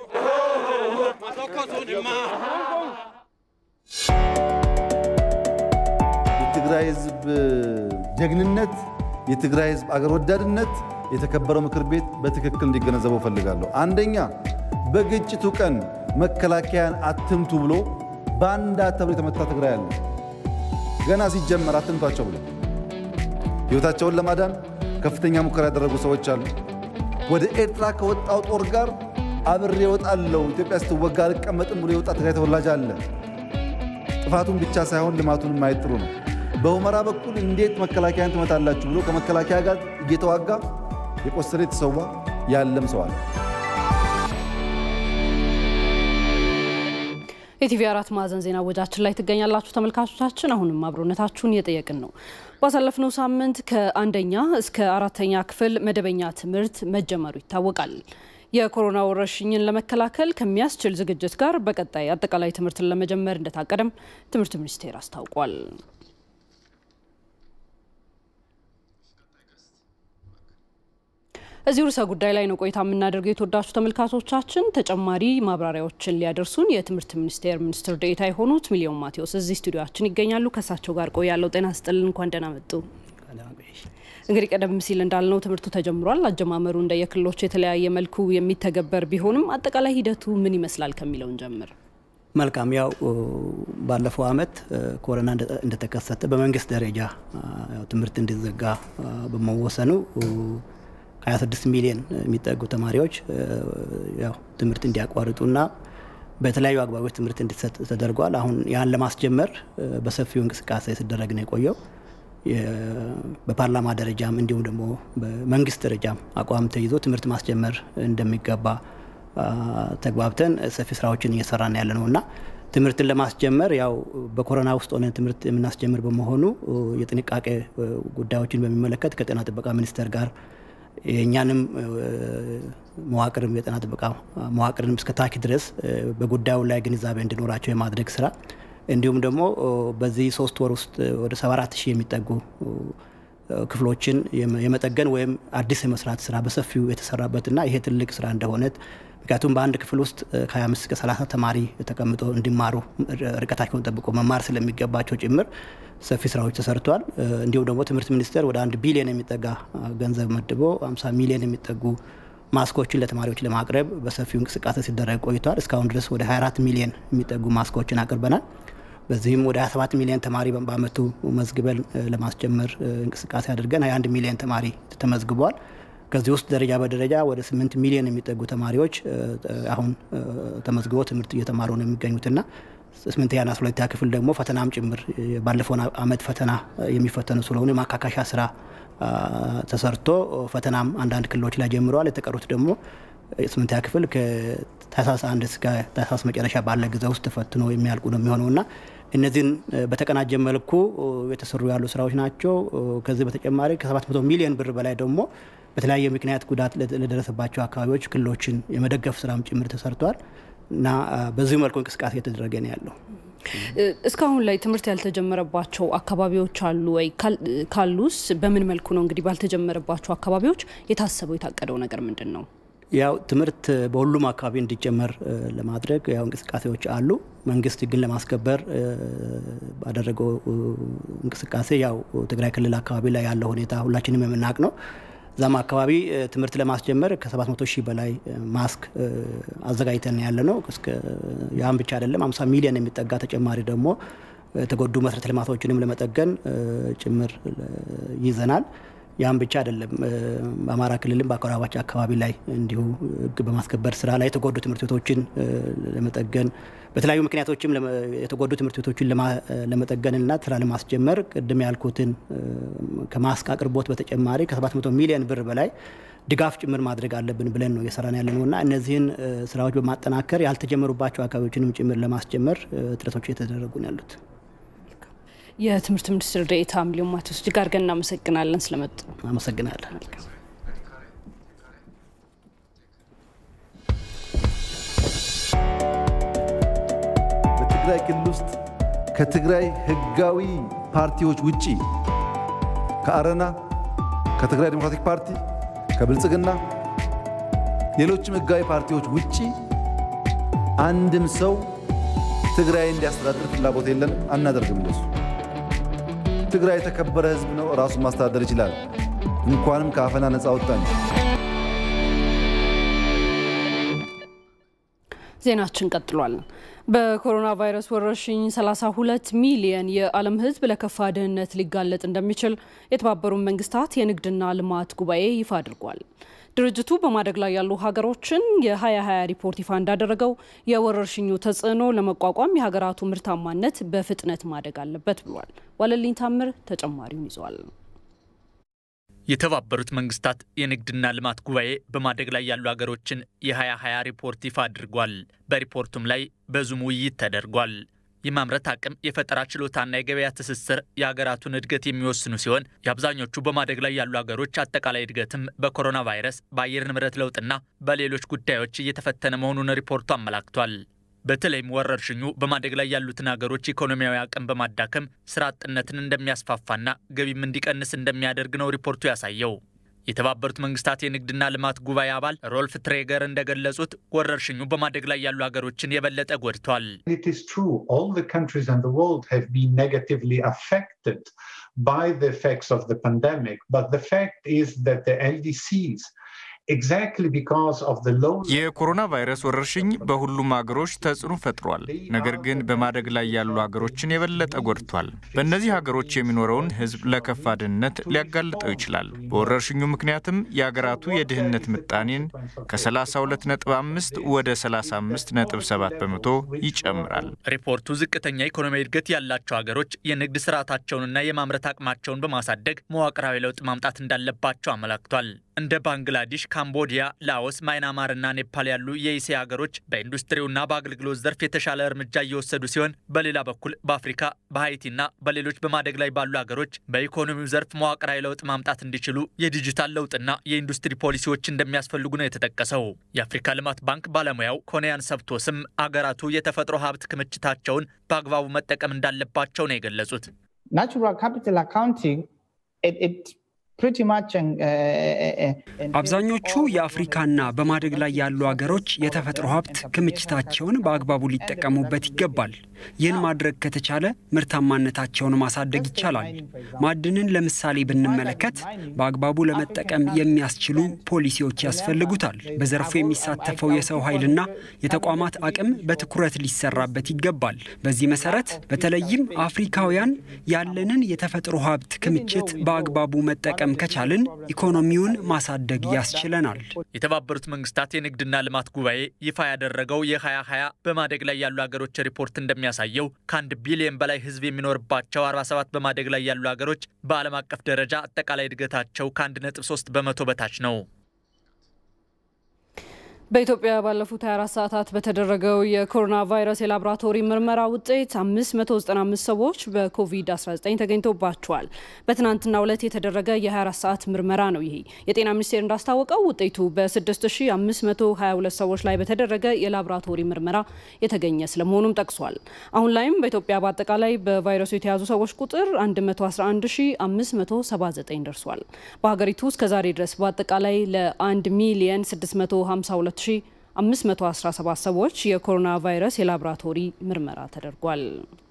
የትግራይ ህዝብ ጀግንነት፣ የትግራይ ህዝብ አገር ወዳድነት የተከበረው ምክር ቤት በትክክል እንዲገነዘበው ፈልጋለሁ። አንደኛ በግጭቱ ቀን መከላከያን አትምቱ ብሎ ባንዳ ተብሎ የተመታ ትግራይ አለ። ገና ሲጀመር አትምቷቸው ብሎ ህይወታቸውን ለማዳን ከፍተኛ ሙከራ ያደረጉ ሰዎች አሉ። ወደ ኤርትራ ከወጣው ጦር ጋር አብሬ እወጣለሁ፣ ኢትዮጵያ ስትወጋ አልቀመጥም ብሎ የወጣ ትግራይ ተወላጅ አለ። ጥፋቱን ብቻ ሳይሆን ልማቱን ማየት ጥሩ ነው። በሁመራ በኩል እንዴት መከላከያን ትመታላችሁ ብሎ ከመከላከያ ጋር እየተዋጋ የቆሰለ የተሰዋ ያለም ሰው አለ።
የቲቪ አራት ማዕዘን ዜና ወጃችን ላይ ትገኛላችሁ ተመልካቾቻችን። አሁንም አብሮነታችሁን እየጠየቅን ነው። ባሳለፍነው ሳምንት ከአንደኛ እስከ አራተኛ ክፍል መደበኛ ትምህርት መጀመሩ ይታወቃል። የኮሮና ወረርሽኝን ለመከላከል ከሚያስችል ዝግጅት ጋር በቀጣይ አጠቃላይ ትምህርትን ለመጀመር እንደታቀደም ትምህርት ሚኒስቴር አስታውቋል። እዚህ ርዕሰ ጉዳይ ላይ ነው ቆይታ የምናደርገው። የተወዳችሁ ተመልካቾቻችን ተጨማሪ ማብራሪያዎችን ሊያደርሱን የትምህርት ሚኒስቴር ሚኒስትር ዴኤታ የሆኑት ሚሊዮን ማቴዎስ እዚህ ስቱዲዮችን ይገኛሉ። ከእሳቸው ጋር ቆያለሁ። ጤና ስጥልን፣ እንኳን ደህና መጡ። እንግዲህ ቀደም ሲል እንዳልነው ትምህርቱ ተጀምሯል። አጀማመሩ እንደ የክልሎች የተለያየ መልኩ የሚተገበር ቢሆንም አጠቃላይ ሂደቱ ምን ይመስላል ከሚለውን ጀምር።
መልካም ያው ባለፈው አመት ኮሮና እንደተከሰተ በመንግስት ደረጃ ትምህርት እንዲዘጋ በመወሰኑ ከ26 ሚሊዮን የሚጠጉ ተማሪዎች ያው ትምህርት እንዲያቋርጡና በተለያዩ አግባቦች ትምህርት እንዲሰጥ ተደርጓል። አሁን ያን ለማስጀመር በሰፊው እንቅስቃሴ ሲደረግ ነው የቆየው። በፓርላማ ደረጃም እንዲሁም ደግሞ በመንግስት ደረጃም አቋም ተይዞ ትምህርት ማስጀመር እንደሚገባ ተግባብተን ሰፊ ስራዎችን እየሰራን ያለ ነው እና ትምህርትን ለማስጀመር ያው በኮሮና ውስጥ ሆነን ትምህርት የምናስጀምር በመሆኑ የጥንቃቄ ጉዳዮችን በሚመለከት ከጤና ጥበቃ ሚኒስቴር ጋር የእኛንም መዋቅርም የጤና ጥበቃ መዋቅርንም እስከ ታች ድረስ በጉዳዩ ላይ ግንዛቤ እንዲኖራቸው የማድረግ ስራ እንዲሁም ደግሞ በዚህ ሶስት ወር ውስጥ ወደ 74 ሺህ የሚጠጉ ክፍሎችን የመጠገን ወይም አዲስ የመስራት ስራ በሰፊው የተሰራበትና ይሄ ትልቅ ስራ እንደሆነ ምክንያቱም በአንድ ክፍል ውስጥ ከ25 እስከ 30 ተማሪ ተቀምጦ እንዲማሩ ርቀታቸውን ጠብቆ መማር ስለሚገባቸው ጭምር ሰፊ ስራዎች ተሰርተዋል። እንዲሁም ደግሞ ትምህርት ሚኒስቴር ወደ አንድ ቢሊዮን የሚጠጋ ገንዘብ መድቦ 50 ሚሊዮን የሚጠጉ ማስኮችን ለተማሪዎች ለማቅረብ በሰፊው እንቅስቃሴ ሲደረግ ቆይቷል። እስካሁን ድረስ ወደ 24 ሚሊዮን የሚጠጉ ማስኮችን አቅርበናል። በዚህም ወደ 27 ሚሊዮን ተማሪ በአመቱ መዝግበን ለማስጀመር እንቅስቃሴ አድርገን 21 ሚሊዮን ተማሪ ተመዝግቧል። ከዚህ ውስጥ ደረጃ በደረጃ ወደ 8 ሚሊዮን የሚጠጉ ተማሪዎች አሁን ተመዝግበው ትምህርት እየተማሩ ነው የሚገኙትና ስምንተኛና አስራ ሁለተኛ ክፍል ደግሞ ፈተናም ጭምር ባለፈው አመት ፈተና የሚፈተኑ ስለሆኑ የማካካሻ ስራ ተሰርቶ ፈተናም አንዳንድ ክልሎች ላይ ጀምረዋል። የተቀሩት ደግሞ ስምንተኛ ክፍል ከታህሳስ አንድ እስከ ታህሳስ መጨረሻ ባለ ጊዜ ውስጥ ተፈትኖ የሚያልቁ ነው የሚሆነው እና እነዚህን በተቀናጀ መልኩ የተሰሩ ያሉ ስራዎች ናቸው። ከዚህ በተጨማሪ ከ700 ሚሊዮን ብር በላይ ደግሞ በተለያየ ምክንያት ጉዳት ለደረሰባቸው አካባቢዎች ክልሎችን የመደገፍ ስራም ጭምር ተሰርቷል እና በዚህ መልኩ እንቅስቃሴ እየተደረገ ነው ያለው።
እስካሁን ላይ ትምህርት ያልተጀመረባቸው አካባቢዎች አሉ ወይ? ካሉስ በምን መልኩ ነው? እንግዲህ ባልተጀመረባቸው አካባቢዎች የታሰበው የታቀደው ነገር ምንድን ነው?
ያው ትምህርት በሁሉም አካባቢ እንዲጀመር ለማድረግ ያው እንቅስቃሴዎች አሉ። መንግስት ህግን ለማስከበር ባደረገው እንቅስቃሴ ያው ትግራይ ክልል አካባቢ ላይ ያለው ሁኔታ ሁላችንም የምናውቅ ነው። እዛም አካባቢ ትምህርት ለማስጀመር ከ700 ሺህ በላይ ማስክ አዘጋጅተን ያለ ነው። ያም ብቻ አይደለም 50 ሚሊዮን የሚጠጋ ተጨማሪ ደግሞ የተጎዱ መሰረተ ልማቶችንም ለመጠገን ጭምር ይዘናል። ያም ብቻ አይደለም። በአማራ ክልልም በአጎራባች አካባቢ ላይ እንዲሁ ህግ በማስከበር ስራ ላይ የተጎዱ ትምህርት ቤቶችን ለመጠገን በተለያዩ ምክንያቶችም የተጎዱ ትምህርት ቤቶችን ለመጠገንና ስራ ለማስጀመር ቅድም ያልኩትን ከማስክ አቅርቦት በተጨማሪ ከ700 ሚሊዮን ብር በላይ ድጋፍ ጭምር ማድረግ አለብን ብለን ነው እየሰራን ያለ ነው እና እነዚህን ስራዎች በማጠናከር ያልተጀመሩባቸው አካባቢዎችንም ጭምር ለማስጀመር ጥረቶች እየተደረጉ ነው ያሉት።
የትምህርት ሚኒስትር ዴኤታ ሚሊዮን ማቴዎስ እጅግ አድርገን እናመሰግናለን ስለመጡ።
አመሰግናለን።
በትግራይ ክልል ውስጥ ከትግራይ ህጋዊ ፓርቲዎች ውጪ ከአረና፣ ከትግራይ ዴሞክራቲክ ፓርቲ፣ ከብልጽግና ሌሎችም ህጋዊ ፓርቲዎች ውጪ አንድም ሰው ትግራይ እንዲያስተዳድር ፍላጎት የለንም፣ አናደርግም እንደሱ። ትግራይ የተከበረ ህዝብ ነው፣ ራሱን ማስተዳደር ይችላል። እንኳንም ከአፈና ነፃ ወጣን።
ዜናችን ቀጥሏል። በኮሮና ቫይረስ ወረርሽኝ 32 ሚሊየን የዓለም ህዝብ ለከፋ ድህነት ሊጋለጥ እንደሚችል የተባበሩት መንግስታት የንግድና ልማት ጉባኤ ይፋ አድርጓል። ድርጅቱ በማደግ ላይ ያሉ ሀገሮችን የ2020 ሪፖርት ይፋ እንዳደረገው የወረርሽኙ ተጽዕኖ ለመቋቋም የሀገራቱ ምርታማነት በፍጥነት ማደግ አለበት ብሏል። ዋለልኝ ታምር ተጨማሪውን ይዟል።
የተባበሩት መንግስታት የንግድና ልማት ጉባኤ በማደግ ላይ ያሉ ሀገሮችን የ2020 ሪፖርት ይፋ አድርጓል። በሪፖርቱም ላይ በዙም ውይይት ተደርጓል። የማምረት አቅም፣ የፈጠራ ችሎታና የገበያ ትስስር የሀገራቱን እድገት የሚወስኑ ሲሆን የአብዛኞቹ በማደግ ላይ ያሉ ሀገሮች አጠቃላይ እድገትም በኮሮና ቫይረስ፣ በአየር ንብረት ለውጥና በሌሎች ጉዳዮች እየተፈተነ መሆኑን ሪፖርቱ አመላክቷል። በተለይም ወረርሽኙ በማደግ ላይ ያሉትን ሀገሮች ኢኮኖሚያዊ አቅም በማዳከም ስራ አጥነትን እንደሚያስፋፋና ገቢም እንዲቀንስ እንደሚያደርግ ነው ሪፖርቱ ያሳየው። የተባበሩት መንግስታት የንግድና ልማት ጉባኤ አባል ሮልፍ ትሬገር እንደገለጹት ወረርሽኙ በማደግ ላይ ያሉ ሀገሮችን የበለጠ ጎድቷል።
የኮሮና ቫይረስ ወረርሽኝ በሁሉም ሀገሮች ተጽዕኖ ፈጥሯል። ነገር ግን በማደግ ላይ ያሉ ሀገሮችን የበለጠ ጎድቷል። በእነዚህ ሀገሮች የሚኖረውን ሕዝብ ለከፋ ድህነት ሊያጋልጠው ይችላል። በወረርሽኙ ምክንያትም የሀገራቱ የድህነት ምጣኔን ከ32.5 ወደ 35.7 በመቶ ይጨምራል።
ሪፖርቱ ዝቅተኛ ኢኮኖሚያዊ እድገት ያላቸው ሀገሮች የንግድ ስርዓታቸውንና የማምረት አቅማቸውን በማሳደግ መዋቅራዊ ለውጥ ማምጣት እንዳለባቸው አመላክቷል። እንደ ባንግላዴሽ፣ ካምቦዲያ፣ ላኦስ፣ ማይናማርና ኔፓል ያሉ የእስያ ሀገሮች በኢንዱስትሪውና በአገልግሎት ዘርፍ የተሻለ እርምጃ እየወሰዱ ሲሆን በሌላ በኩል በአፍሪካ በሀይቲና በሌሎች በማደግ ላይ ባሉ ሀገሮች በኢኮኖሚው ዘርፍ መዋቅራዊ ለውጥ ማምጣት እንዲችሉ የዲጂታል ለውጥና የኢንዱስትሪ ፖሊሲዎች እንደሚያስፈልጉ ነው የተጠቀሰው። የአፍሪካ ልማት ባንክ ባለሙያው ኮንያን ሰብቶስም አገራቱ የተፈጥሮ ሀብት ክምችታቸውን በአግባቡ መጠቀም እንዳለባቸው ነው የገለጹት።
ናቹራል ካፒታል አካውንቲንግ
አብዛኞቹ የአፍሪካና በማደግ ላይ ያሉ አገሮች የተፈጥሮ ሀብት ክምችታቸውን በአግባቡ ሊጠቀሙበት ይገባል። ይህን ማድረግ ከተቻለ ምርታማነታቸውን ማሳደግ ይቻላል። ማዕድንን ለምሳሌ ብንመለከት በአግባቡ ለመጠቀም የሚያስችሉ ፖሊሲዎች ያስፈልጉታል። በዘርፉ የሚሳተፈው የሰው ኃይልና የተቋማት አቅም በትኩረት ሊሰራበት ይገባል። በዚህ መሰረት በተለይም አፍሪካውያን ያለንን የተፈጥሮ ሀብት ክምችት በአግባቡ መጠቀም ከቻልን ኢኮኖሚውን ማሳደግ ያስችለናል።
የተባበሩት መንግስታት የንግድና ልማት ጉባኤ ይፋ ያደረገው የ2020 በማደግ ላይ ያሉ ሀገሮች ሪፖርት እንደሚያሳየው ከአንድ ቢሊዮን በላይ ሕዝብ የሚኖርባቸው 47 በማደግ ላይ ያሉ ሀገሮች በዓለም አቀፍ ደረጃ አጠቃላይ እድገታቸው ከ1.3 በመቶ በታች ነው።
በኢትዮጵያ ባለፉት 24 ሰዓታት በተደረገው የኮሮና ቫይረስ የላቦራቶሪ ምርመራ ውጤት 595 ሰዎች በኮቪድ-19 ተገኝቶባቸዋል። በትናንትናው ዕለት የተደረገ የ24 ሰዓት ምርመራ ነው። ይሄ የጤና ሚኒስቴር እንዳስታወቀው ውጤቱ በ6522 ሰዎች ላይ በተደረገ የላቦራቶሪ ምርመራ የተገኘ ስለመሆኑም ጠቅሷል። አሁን ላይም በኢትዮጵያ በአጠቃላይ በቫይረሱ የተያዙ ሰዎች ቁጥር 111579 ደርሷል። በሀገሪቱ እስከዛሬ ድረስ በአጠቃላይ ለ1 ሚሊየን 652 517 ሰዎች የኮሮና ቫይረስ የላቦራቶሪ ምርመራ ተደርጓል።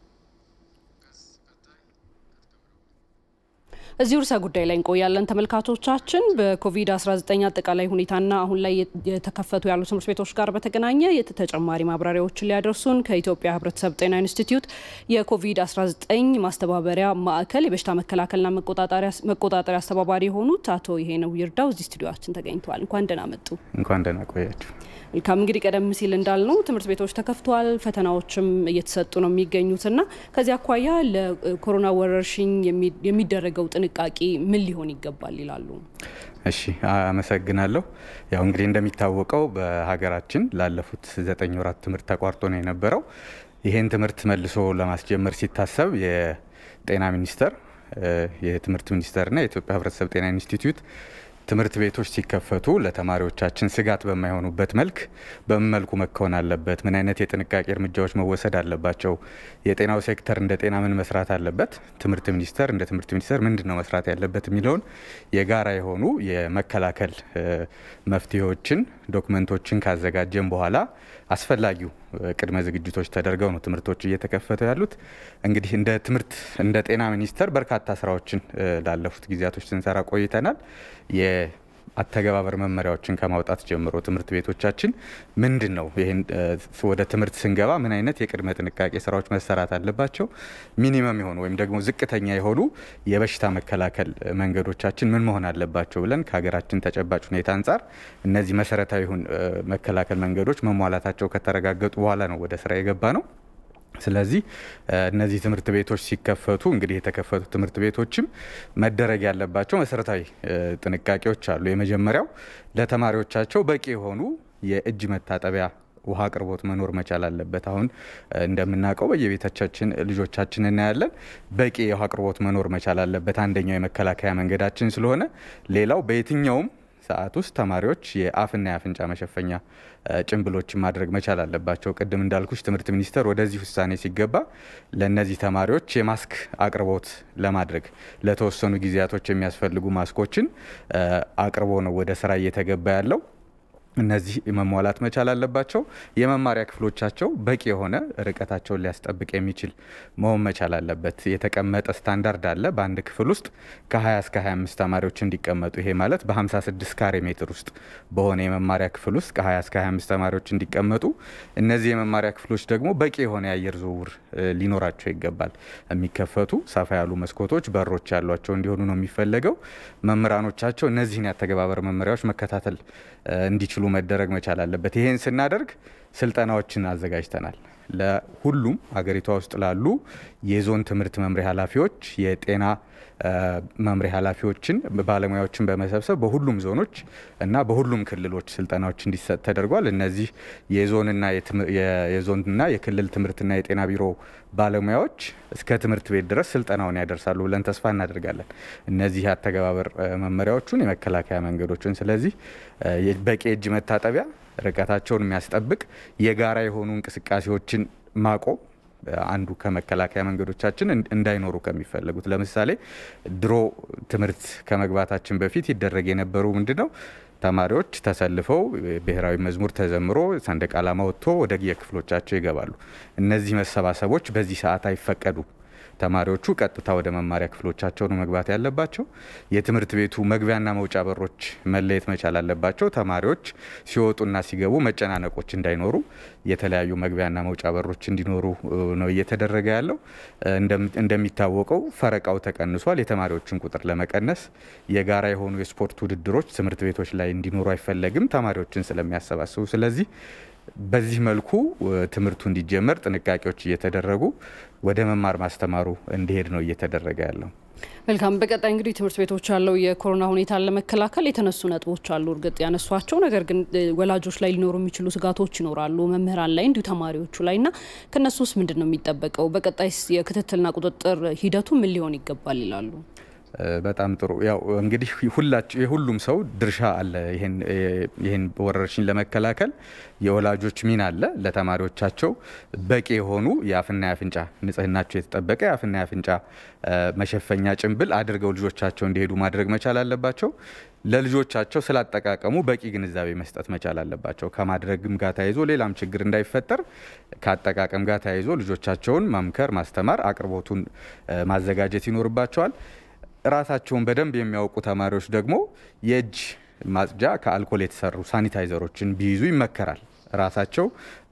እዚህ ርዕሰ ጉዳይ ላይ እንቆያለን ተመልካቾቻችን። በኮቪድ-19 አጠቃላይ ሁኔታና አሁን ላይ የተከፈቱ ያሉ ትምህርት ቤቶች ጋር በተገናኘ ተጨማሪ ማብራሪያዎችን ሊያደርሱን ከኢትዮጵያ ሕብረተሰብ ጤና ኢንስቲትዩት የኮቪድ-19 ማስተባበሪያ ማዕከል የበሽታ መከላከልና መቆጣጠሪያ አስተባባሪ የሆኑት አቶ ይሄነው ይርዳው እዚህ ስቱዲዮችን ተገኝተዋል። እንኳን ደህና መጡ።
እንኳን ደህና ቆያችሁ።
መልካም እንግዲህ ቀደም ሲል እንዳልነው ትምህርት ቤቶች ተከፍተዋል፣ ፈተናዎችም እየተሰጡ ነው የሚገኙትና ከዚህ አኳያ ለኮሮና ወረርሽኝ የሚደረገው ጥንቃቄ ምን ሊሆን ይገባል ይላሉ?
እሺ አመሰግናለሁ። ያው እንግዲህ እንደሚታወቀው በሀገራችን ላለፉት ዘጠኝ ወራት ትምህርት ተቋርጦ ነው የነበረው። ይህን ትምህርት መልሶ ለማስጀመር ሲታሰብ የጤና ሚኒስቴር፣ የትምህርት ሚኒስቴርና የኢትዮጵያ ሕብረተሰብ ጤና ኢንስቲትዩት ትምህርት ቤቶች ሲከፈቱ ለተማሪዎቻችን ስጋት በማይሆኑበት መልክ በምን መልኩ መከወን አለበት? ምን አይነት የጥንቃቄ እርምጃዎች መወሰድ አለባቸው? የጤናው ሴክተር እንደ ጤና ምን መስራት አለበት? ትምህርት ሚኒስቴር እንደ ትምህርት ሚኒስቴር ምንድን ነው መስራት ያለበት የሚለውን የጋራ የሆኑ የመከላከል መፍትሄዎችን፣ ዶክመንቶችን ካዘጋጀን በኋላ አስፈላጊው ቅድመ ዝግጅቶች ተደርገው ነው ትምህርቶች እየተከፈቱ ያሉት። እንግዲህ እንደ ትምህርት እንደ ጤና ሚኒስቴር በርካታ ስራዎችን ላለፉት ጊዜያቶች ስንሰራ ቆይተናል። የአተገባበር መመሪያዎችን ከማውጣት ጀምሮ ትምህርት ቤቶቻችን ምንድን ነው ይህን ወደ ትምህርት ስንገባ ምን አይነት የቅድመ ጥንቃቄ ስራዎች መሰራት አለባቸው፣ ሚኒመም የሆኑ ወይም ደግሞ ዝቅተኛ የሆኑ የበሽታ መከላከል መንገዶቻችን ምን መሆን አለባቸው ብለን ከሀገራችን ተጨባጭ ሁኔታ አንጻር እነዚህ መሰረታዊ መከላከል መንገዶች መሟላታቸው ከተረጋገጡ በኋላ ነው ወደ ስራ የገባ ነው። ስለዚህ እነዚህ ትምህርት ቤቶች ሲከፈቱ እንግዲህ የተከፈቱ ትምህርት ቤቶችም መደረግ ያለባቸው መሰረታዊ ጥንቃቄዎች አሉ። የመጀመሪያው ለተማሪዎቻቸው በቂ የሆኑ የእጅ መታጠቢያ ውሃ አቅርቦት መኖር መቻል አለበት። አሁን እንደምናውቀው በየቤቶቻችን ልጆቻችን እናያለን። በቂ የውሃ አቅርቦት መኖር መቻል አለበት። አንደኛው የመከላከያ መንገዳችን ስለሆነ፣ ሌላው በየትኛውም ሰዓት ውስጥ ተማሪዎች የአፍና የአፍንጫ መሸፈኛ ጭንብሎችን ማድረግ መቻል አለባቸው። ቅድም እንዳልኩሽ ትምህርት ሚኒስቴር ወደዚህ ውሳኔ ሲገባ ለእነዚህ ተማሪዎች የማስክ አቅርቦት ለማድረግ ለተወሰኑ ጊዜያቶች የሚያስፈልጉ ማስኮችን አቅርቦ ነው ወደ ስራ እየተገባ ያለው። እነዚህ መሟላት መቻል አለባቸው። የመማሪያ ክፍሎቻቸው በቂ የሆነ ርቀታቸውን ሊያስጠብቅ የሚችል መሆን መቻል አለበት። የተቀመጠ ስታንዳርድ አለ። በአንድ ክፍል ውስጥ ከ20 እስከ 25 ተማሪዎች እንዲቀመጡ፣ ይሄ ማለት በ56 ካሬ ሜትር ውስጥ በሆነ የመማሪያ ክፍል ውስጥ ከ20 እስከ 25 ተማሪዎች እንዲቀመጡ፣ እነዚህ የመማሪያ ክፍሎች ደግሞ በቂ የሆነ የአየር ዝውውር ሊኖራቸው ይገባል። የሚከፈቱ ሰፋ ያሉ መስኮቶች፣ በሮች ያሏቸው እንዲሆኑ ነው የሚፈለገው። መምህራኖቻቸው እነዚህን ያተገባበር መመሪያዎች መከታተል እንዲችሉ መደረግ መቻል አለበት። ይህን ስናደርግ ስልጠናዎችን አዘጋጅተናል። ለሁሉም ሀገሪቷ ውስጥ ላሉ የዞን ትምህርት መምሪያ ኃላፊዎች፣ የጤና መምሪያ ኃላፊዎችን፣ ባለሙያዎችን በመሰብሰብ በሁሉም ዞኖች እና በሁሉም ክልሎች ስልጠናዎች እንዲሰጥ ተደርጓል። እነዚህ የዞንና የዞንና የክልል ትምህርትና የጤና ቢሮ ባለሙያዎች እስከ ትምህርት ቤት ድረስ ስልጠናውን ያደርሳሉ ብለን ተስፋ እናደርጋለን። እነዚህ የአተገባበር መመሪያዎቹን የመከላከያ መንገዶችን ስለዚህ በቂ እጅ መታጠቢያ ርቀታቸውን የሚያስጠብቅ የጋራ የሆኑ እንቅስቃሴዎችን ማቆም አንዱ ከመከላከያ መንገዶቻችን እንዳይኖሩ ከሚፈለጉት ለምሳሌ ድሮ ትምህርት ከመግባታችን በፊት ይደረግ የነበሩ ምንድን ነው ተማሪዎች ተሰልፈው ብሔራዊ መዝሙር ተዘምሮ ሰንደቅ ዓላማ ወጥቶ ወደ የክፍሎቻቸው ይገባሉ። እነዚህ መሰባሰቦች በዚህ ሰዓት አይፈቀዱም። ተማሪዎቹ ቀጥታ ወደ መማሪያ ክፍሎቻቸው ነው መግባት ያለባቸው። የትምህርት ቤቱ መግቢያና መውጫ በሮች መለየት መቻል አለባቸው። ተማሪዎች ሲወጡና ሲገቡ መጨናነቆች እንዳይኖሩ የተለያዩ መግቢያና መውጫ በሮች እንዲኖሩ ነው እየተደረገ ያለው። እንደሚታወቀው ፈረቃው ተቀንሷል። የተማሪዎችን ቁጥር ለመቀነስ የጋራ የሆኑ የስፖርት ውድድሮች ትምህርት ቤቶች ላይ እንዲኖሩ አይፈለግም፣ ተማሪዎችን ስለሚያሰባስቡ። ስለዚህ በዚህ መልኩ ትምህርቱ እንዲጀመር ጥንቃቄዎች እየተደረጉ ወደ መማር ማስተማሩ እንዲሄድ ነው እየተደረገ ያለው።
መልካም። በቀጣይ እንግዲህ ትምህርት ቤቶች ያለው የኮሮና ሁኔታን ለመከላከል የተነሱ ነጥቦች አሉ፣ እርግጥ ያነሷቸው። ነገር ግን ወላጆች ላይ ሊኖሩ የሚችሉ ስጋቶች ይኖራሉ፣ መምህራን ላይ እንዲሁ ተማሪዎቹ ላይ እና ከእነሱ ውስጥ ምንድን ነው የሚጠበቀው? በቀጣይስ የክትትልና ቁጥጥር ሂደቱ ምን ሊሆን ይገባል ይላሉ?
በጣም ጥሩ። ያው እንግዲህ ሁላችሁ የሁሉም ሰው ድርሻ አለ። ይህን ወረርሽኝ ለመከላከል የወላጆች ሚና አለ። ለተማሪዎቻቸው በቂ የሆኑ የአፍና የአፍንጫ ንጽህናቸው የተጠበቀ የአፍና የአፍንጫ መሸፈኛ ጭንብል አድርገው ልጆቻቸው እንዲሄዱ ማድረግ መቻል አለባቸው። ለልጆቻቸው ስላጠቃቀሙ በቂ ግንዛቤ መስጠት መቻል አለባቸው። ከማድረግም ጋር ተያይዞ ሌላም ችግር እንዳይፈጠር ከአጠቃቀም ጋር ተያይዞ ልጆቻቸውን ማምከር፣ ማስተማር፣ አቅርቦቱን ማዘጋጀት ይኖርባቸዋል። ራሳቸውን በደንብ የሚያውቁ ተማሪዎች ደግሞ የእጅ ማጽጃ ከአልኮል የተሰሩ ሳኒታይዘሮችን ቢይዙ ይመከራል። ራሳቸው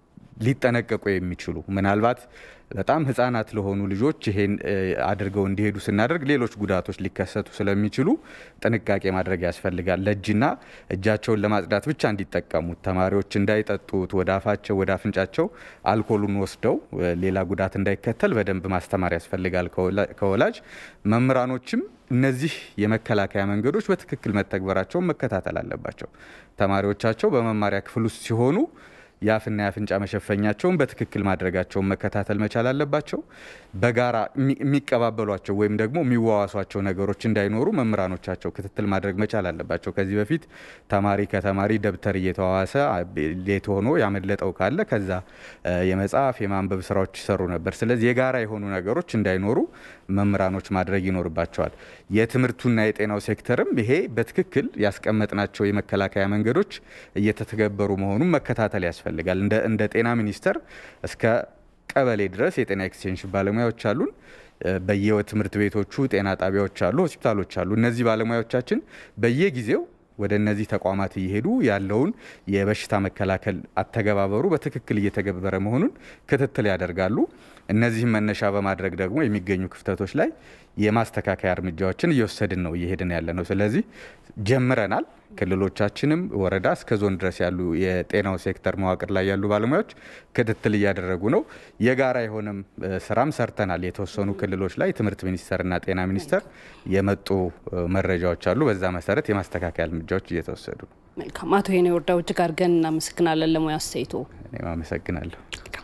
ሊጠነቀቁ የሚችሉ ምናልባት በጣም ሕጻናት ለሆኑ ልጆች ይሄን አድርገው እንዲሄዱ ስናደርግ ሌሎች ጉዳቶች ሊከሰቱ ስለሚችሉ ጥንቃቄ ማድረግ ያስፈልጋል። ለእጅና እጃቸውን ለማጽዳት ብቻ እንዲጠቀሙት ተማሪዎች እንዳይጠጡት ወደ አፋቸው ወደ አፍንጫቸው አልኮሉን ወስደው ሌላ ጉዳት እንዳይከተል በደንብ ማስተማር ያስፈልጋል ከወላጅ መምህራኖችም እነዚህ የመከላከያ መንገዶች በትክክል መተግበራቸውን መከታተል አለባቸው። ተማሪዎቻቸው በመማሪያ ክፍል ውስጥ ሲሆኑ የአፍና የአፍንጫ መሸፈኛቸውን በትክክል ማድረጋቸውን መከታተል መቻል አለባቸው። በጋራ የሚቀባበሏቸው ወይም ደግሞ የሚዋዋሷቸው ነገሮች እንዳይኖሩ መምህራኖቻቸው ክትትል ማድረግ መቻል አለባቸው። ከዚህ በፊት ተማሪ ከተማሪ ደብተር እየተዋዋሰ ሌት ሆኖ ያመለጠው ካለ ከዛ የመጽሐፍ የማንበብ ስራዎች ይሰሩ ነበር። ስለዚህ የጋራ የሆኑ ነገሮች እንዳይኖሩ መምህራኖች ማድረግ ይኖርባቸዋል። የትምህርቱና የጤናው ሴክተርም ይሄ በትክክል ያስቀመጥናቸው የመከላከያ መንገዶች እየተተገበሩ መሆኑን መከታተል ያስፈልጋል። እንደ ጤና ሚኒስቴር እስከ ቀበሌ ድረስ የጤና ኤክስቴንሽን ባለሙያዎች አሉን። በየትምህርት ቤቶቹ ጤና ጣቢያዎች አሉ፣ ሆስፒታሎች አሉ። እነዚህ ባለሙያዎቻችን በየጊዜው ወደ እነዚህ ተቋማት እየሄዱ ያለውን የበሽታ መከላከል አተገባበሩ በትክክል እየተገበረ መሆኑን ክትትል ያደርጋሉ። እነዚህም መነሻ በማድረግ ደግሞ የሚገኙ ክፍተቶች ላይ የማስተካከያ እርምጃዎችን እየወሰድን ነው እየሄድን ያለ ነው። ስለዚህ ጀምረናል። ክልሎቻችንም ወረዳ እስከ ዞን ድረስ ያሉ የጤናው ሴክተር መዋቅር ላይ ያሉ ባለሙያዎች ክትትል እያደረጉ ነው። የጋራ የሆነም ስራም ሰርተናል። የተወሰኑ ክልሎች ላይ ትምህርት ሚኒስቴርና ጤና ሚኒስቴር የመጡ መረጃዎች አሉ። በዛ መሰረት የማስተካከያ እርምጃዎች እየተወሰዱ ነው።
መልካም። አቶ ሄኔ ወርዳው እጅግ አድርገን እናመሰግናለን ለሙያ አስተያየቶ።
እኔም አመሰግናለሁ።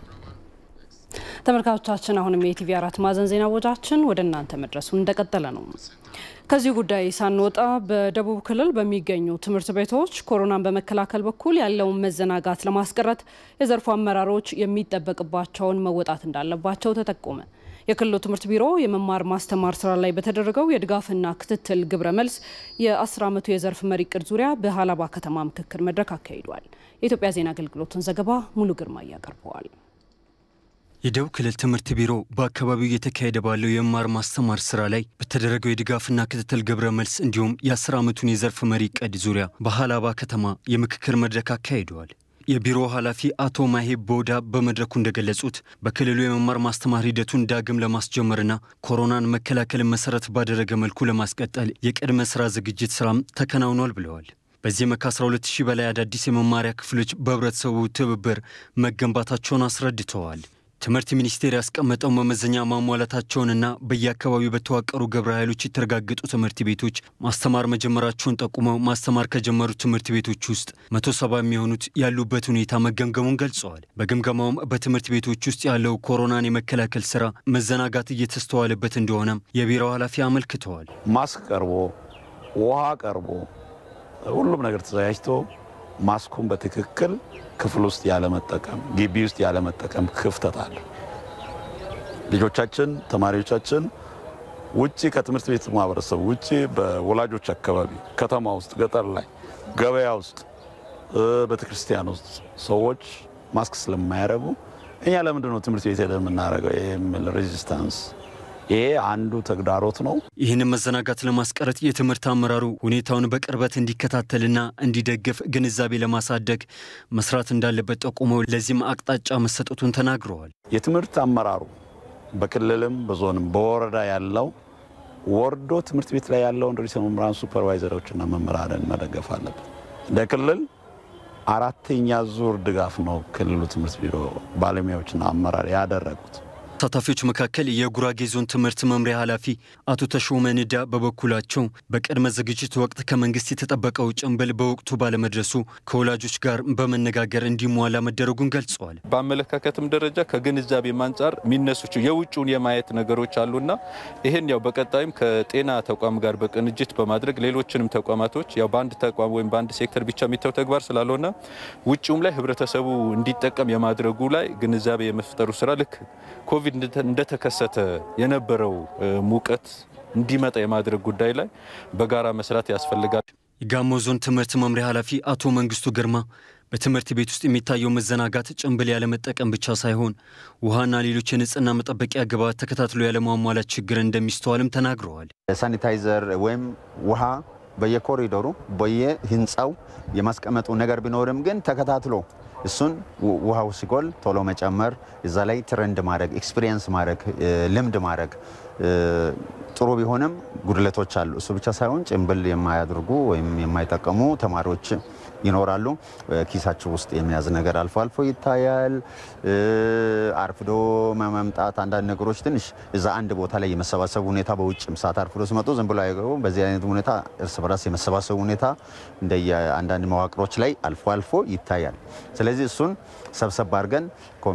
ተመልካቾቻችን አሁንም የኢቲቪ አራት ማዕዘን ዜና ወጃችን ወደ እናንተ መድረሱን እንደቀጠለ ነው። ከዚህ ጉዳይ ሳንወጣ በደቡብ ክልል በሚገኙ ትምህርት ቤቶች ኮሮናን በመከላከል በኩል ያለውን መዘናጋት ለማስቀረት የዘርፉ አመራሮች የሚጠበቅባቸውን መወጣት እንዳለባቸው ተጠቆመ። የክልሉ ትምህርት ቢሮ የመማር ማስተማር ስራ ላይ በተደረገው የድጋፍና ክትትል ግብረ መልስ የ10 ዓመቱ የዘርፍ መሪ እቅድ ዙሪያ በሀላባ ከተማ ምክክር መድረክ አካሂዷል። የኢትዮጵያ ዜና አገልግሎትን ዘገባ ሙሉ ግርማ እያቀርበዋል።
የደቡብ ክልል ትምህርት ቢሮ በአካባቢው እየተካሄደ ባለው የመማር ማስተማር ስራ ላይ በተደረገው የድጋፍና ክትትል ግብረ መልስ እንዲሁም የአስር ዓመቱን የዘርፍ መሪ ዕቅድ ዙሪያ በሀላባ ከተማ የምክክር መድረክ አካሂደዋል። የቢሮ ኃላፊ አቶ ማሄ ቦዳ በመድረኩ እንደገለጹት በክልሉ የመማር ማስተማር ሂደቱን ዳግም ለማስጀመርና ኮሮናን መከላከልን መሰረት ባደረገ መልኩ ለማስቀጠል የቅድመ ስራ ዝግጅት ስራም ተከናውኗል ብለዋል። በዚህም ከ12 ሺህ በላይ አዳዲስ የመማሪያ ክፍሎች በህብረተሰቡ ትብብር መገንባታቸውን አስረድተዋል። ትምህርት ሚኒስቴር ያስቀመጠው መመዘኛ ማሟላታቸውንና በየአካባቢው በተዋቀሩ ግብረ ኃይሎች የተረጋገጡ ትምህርት ቤቶች ማስተማር መጀመራቸውን ጠቁመው ማስተማር ከጀመሩ ትምህርት ቤቶች ውስጥ መቶ ሰባ የሚሆኑት ያሉበት ሁኔታ መገምገሙን ገልጸዋል። በግምገማውም በትምህርት ቤቶች ውስጥ ያለው ኮሮናን የመከላከል ስራ መዘናጋት እየተስተዋለበት እንደሆነም የቢሮው ኃላፊ አመልክተዋል።
ማስክ ቀርቦ ውሃ ቀርቦ ሁሉም ነገር ተዘጋጅቶ ማስኩን በትክክል ክፍል ውስጥ ያለመጠቀም፣ ግቢ ውስጥ ያለመጠቀም ክፍተት አለ። ልጆቻችን ተማሪዎቻችን ውጪ ከትምህርት ቤት ማህበረሰብ ውጪ በወላጆች አካባቢ ከተማ ውስጥ፣ ገጠር ላይ፣ ገበያ ውስጥ፣ ቤተክርስቲያን ውስጥ ሰዎች ማስክ ስለማያደርጉ እኛ ለምንድን ነው ትምህርት ቤት ሄደን የምናደርገው የሚል ሬዚስታንስ ይሄ አንዱ ተግዳሮት ነው።
ይህንን መዘናጋት ለማስቀረት የትምህርት አመራሩ ሁኔታውን በቅርበት እንዲከታተልና እንዲደግፍ ግንዛቤ ለማሳደግ መስራት እንዳለበት ጠቁመው ለዚህም አቅጣጫ መሰጠቱን ተናግረዋል።
የትምህርት አመራሩ በክልልም በዞንም በወረዳ ያለው ወርዶ ትምህርት ቤት ላይ ያለውን ርዕሰ መምህራን ሱፐርቫይዘሮችና መምህራንን መደገፍ አለበት። እንደ ክልል አራተኛ ዙር ድጋፍ ነው ክልሉ ትምህርት ቢሮ ባለሙያዎችና አመራር ያደረጉት።
ተሳታፊዎች መካከል የጉራጌ ዞን ትምህርት መምሪያ ኃላፊ አቶ ተሾመ ንዳ በበኩላቸው በቅድመ ዝግጅት ወቅት ከመንግስት የተጠበቀው ጭንብል በወቅቱ ባለመድረሱ ከወላጆች ጋር በመነጋገር እንዲሟላ መደረጉን ገልጸዋል።
በአመለካከትም ደረጃ ከግንዛቤም አንጻር የሚነሱ የውጭውን የማየት ነገሮች አሉና ይህን ያው በቀጣይም ከጤና ተቋም ጋር በቅንጅት በማድረግ ሌሎችንም ተቋማቶች ያው በአንድ ተቋም ወይም በአንድ ሴክተር ብቻ የሚታው ተግባር ስላልሆነ ውጭውም ላይ ህብረተሰቡ እንዲጠቀም የማድረጉ ላይ ግንዛቤ የመፍጠሩ ስራ ልክ ኮቪድ እንደተከሰተ የነበረው ሙቀት እንዲመጣ የማድረግ ጉዳይ ላይ በጋራ መስራት ያስፈልጋል።
የጋሞ ዞን ትምህርት መምሪያ ኃላፊ አቶ መንግስቱ ግርማ በትምህርት ቤት ውስጥ የሚታየው መዘናጋት ጭንብል ያለመጠቀም ብቻ ሳይሆን ውሃና ሌሎች የንጽህና መጠበቂያ ግብዓት ተከታትሎ ያለማሟላት ችግር እንደሚስተዋልም ተናግረዋል።
ሳኒታይዘር ወይም ውሃ በየኮሪዶሩ በየህንፃው የማስቀመጡ ነገር ቢኖርም ግን ተከታትሎ እሱን ውሃው ሲጎል ቶሎ መጨመር፣ እዛ ላይ ትረንድ ማድረግ፣ ኤክስፒሪየንስ ማድረግ፣ ልምድ ማድረግ ጥሩ ቢሆንም ጉድለቶች አሉ። እሱ ብቻ ሳይሆን ጭንብል የማያደርጉ ወይም የማይጠቀሙ ተማሪዎች ይኖራሉ። ኪሳቸው ውስጥ የሚያዝ ነገር አልፎ አልፎ ይታያል። አርፍዶ መምጣት፣ አንዳንድ ነገሮች ትንሽ እዛ አንድ ቦታ ላይ የመሰባሰቡ ሁኔታ በውጭም ሰዓት አርፍዶ ሲመጡ ዝም ብሎ አይገቡም። በዚህ አይነት ሁኔታ እርስ በራስ የመሰባሰቡ ሁኔታ እንደየ አንዳንድ መዋቅሮች ላይ አልፎ አልፎ ይታያል። ስለዚህ እሱን ሰብሰብ አድርገን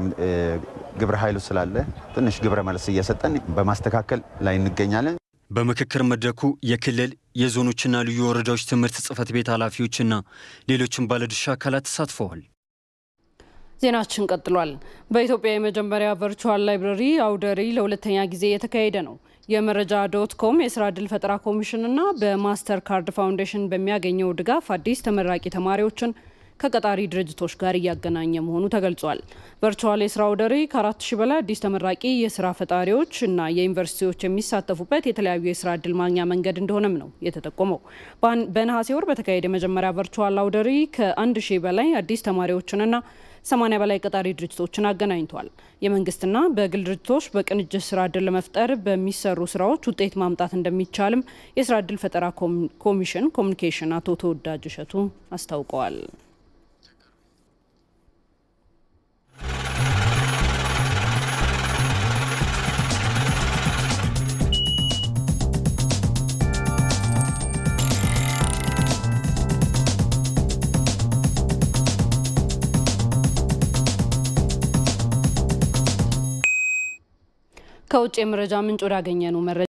ግብረ ኃይሉ ስላለ ትንሽ ግብረ መልስ እየሰጠን በማስተካከል ላይ እንገኛለን።
በምክክር መድረኩ የክልል የዞኖችና ልዩ ወረዳዎች ትምህርት ጽሕፈት ቤት ኃላፊዎችና ሌሎችም ባለድርሻ አካላት ተሳትፈዋል።
ዜናችን ቀጥሏል። በኢትዮጵያ የመጀመሪያ ቨርቹዋል ላይብረሪ አውደሪ ለሁለተኛ ጊዜ የተካሄደ ነው። የመረጃ ዶት ኮም የስራ ዕድል ፈጠራ ኮሚሽንና በማስተር ካርድ ፋውንዴሽን በሚያገኘው ድጋፍ አዲስ ተመራቂ ተማሪዎችን ከቀጣሪ ድርጅቶች ጋር እያገናኘ መሆኑ ተገልጿል። ቨርቹዋል የስራ አውደሪ ከአራት ሺህ በላይ አዲስ ተመራቂ የስራ ፈጣሪዎች እና የዩኒቨርሲቲዎች የሚሳተፉበት የተለያዩ የስራ እድል ማግኛ መንገድ እንደሆነም ነው የተጠቆመው። በነሐሴ ወር በተካሄደ የመጀመሪያ ቨርቹዋል አውደሪ ከአንድ ሺህ በላይ አዲስ ተማሪዎችንና 80 በላይ ቀጣሪ ድርጅቶችን አገናኝቷል። የመንግስትና በግል ድርጅቶች በቅንጅት ስራ እድል ለመፍጠር በሚሰሩ ስራዎች ውጤት ማምጣት እንደሚቻልም የስራ እድል ፈጠራ ኮሚሽን ኮሚኒኬሽን አቶ ተወዳጅ እሸቱ አስታውቀዋል። ከውጭ የመረጃ ምንጭ ወዳገኘ ነው መረጃ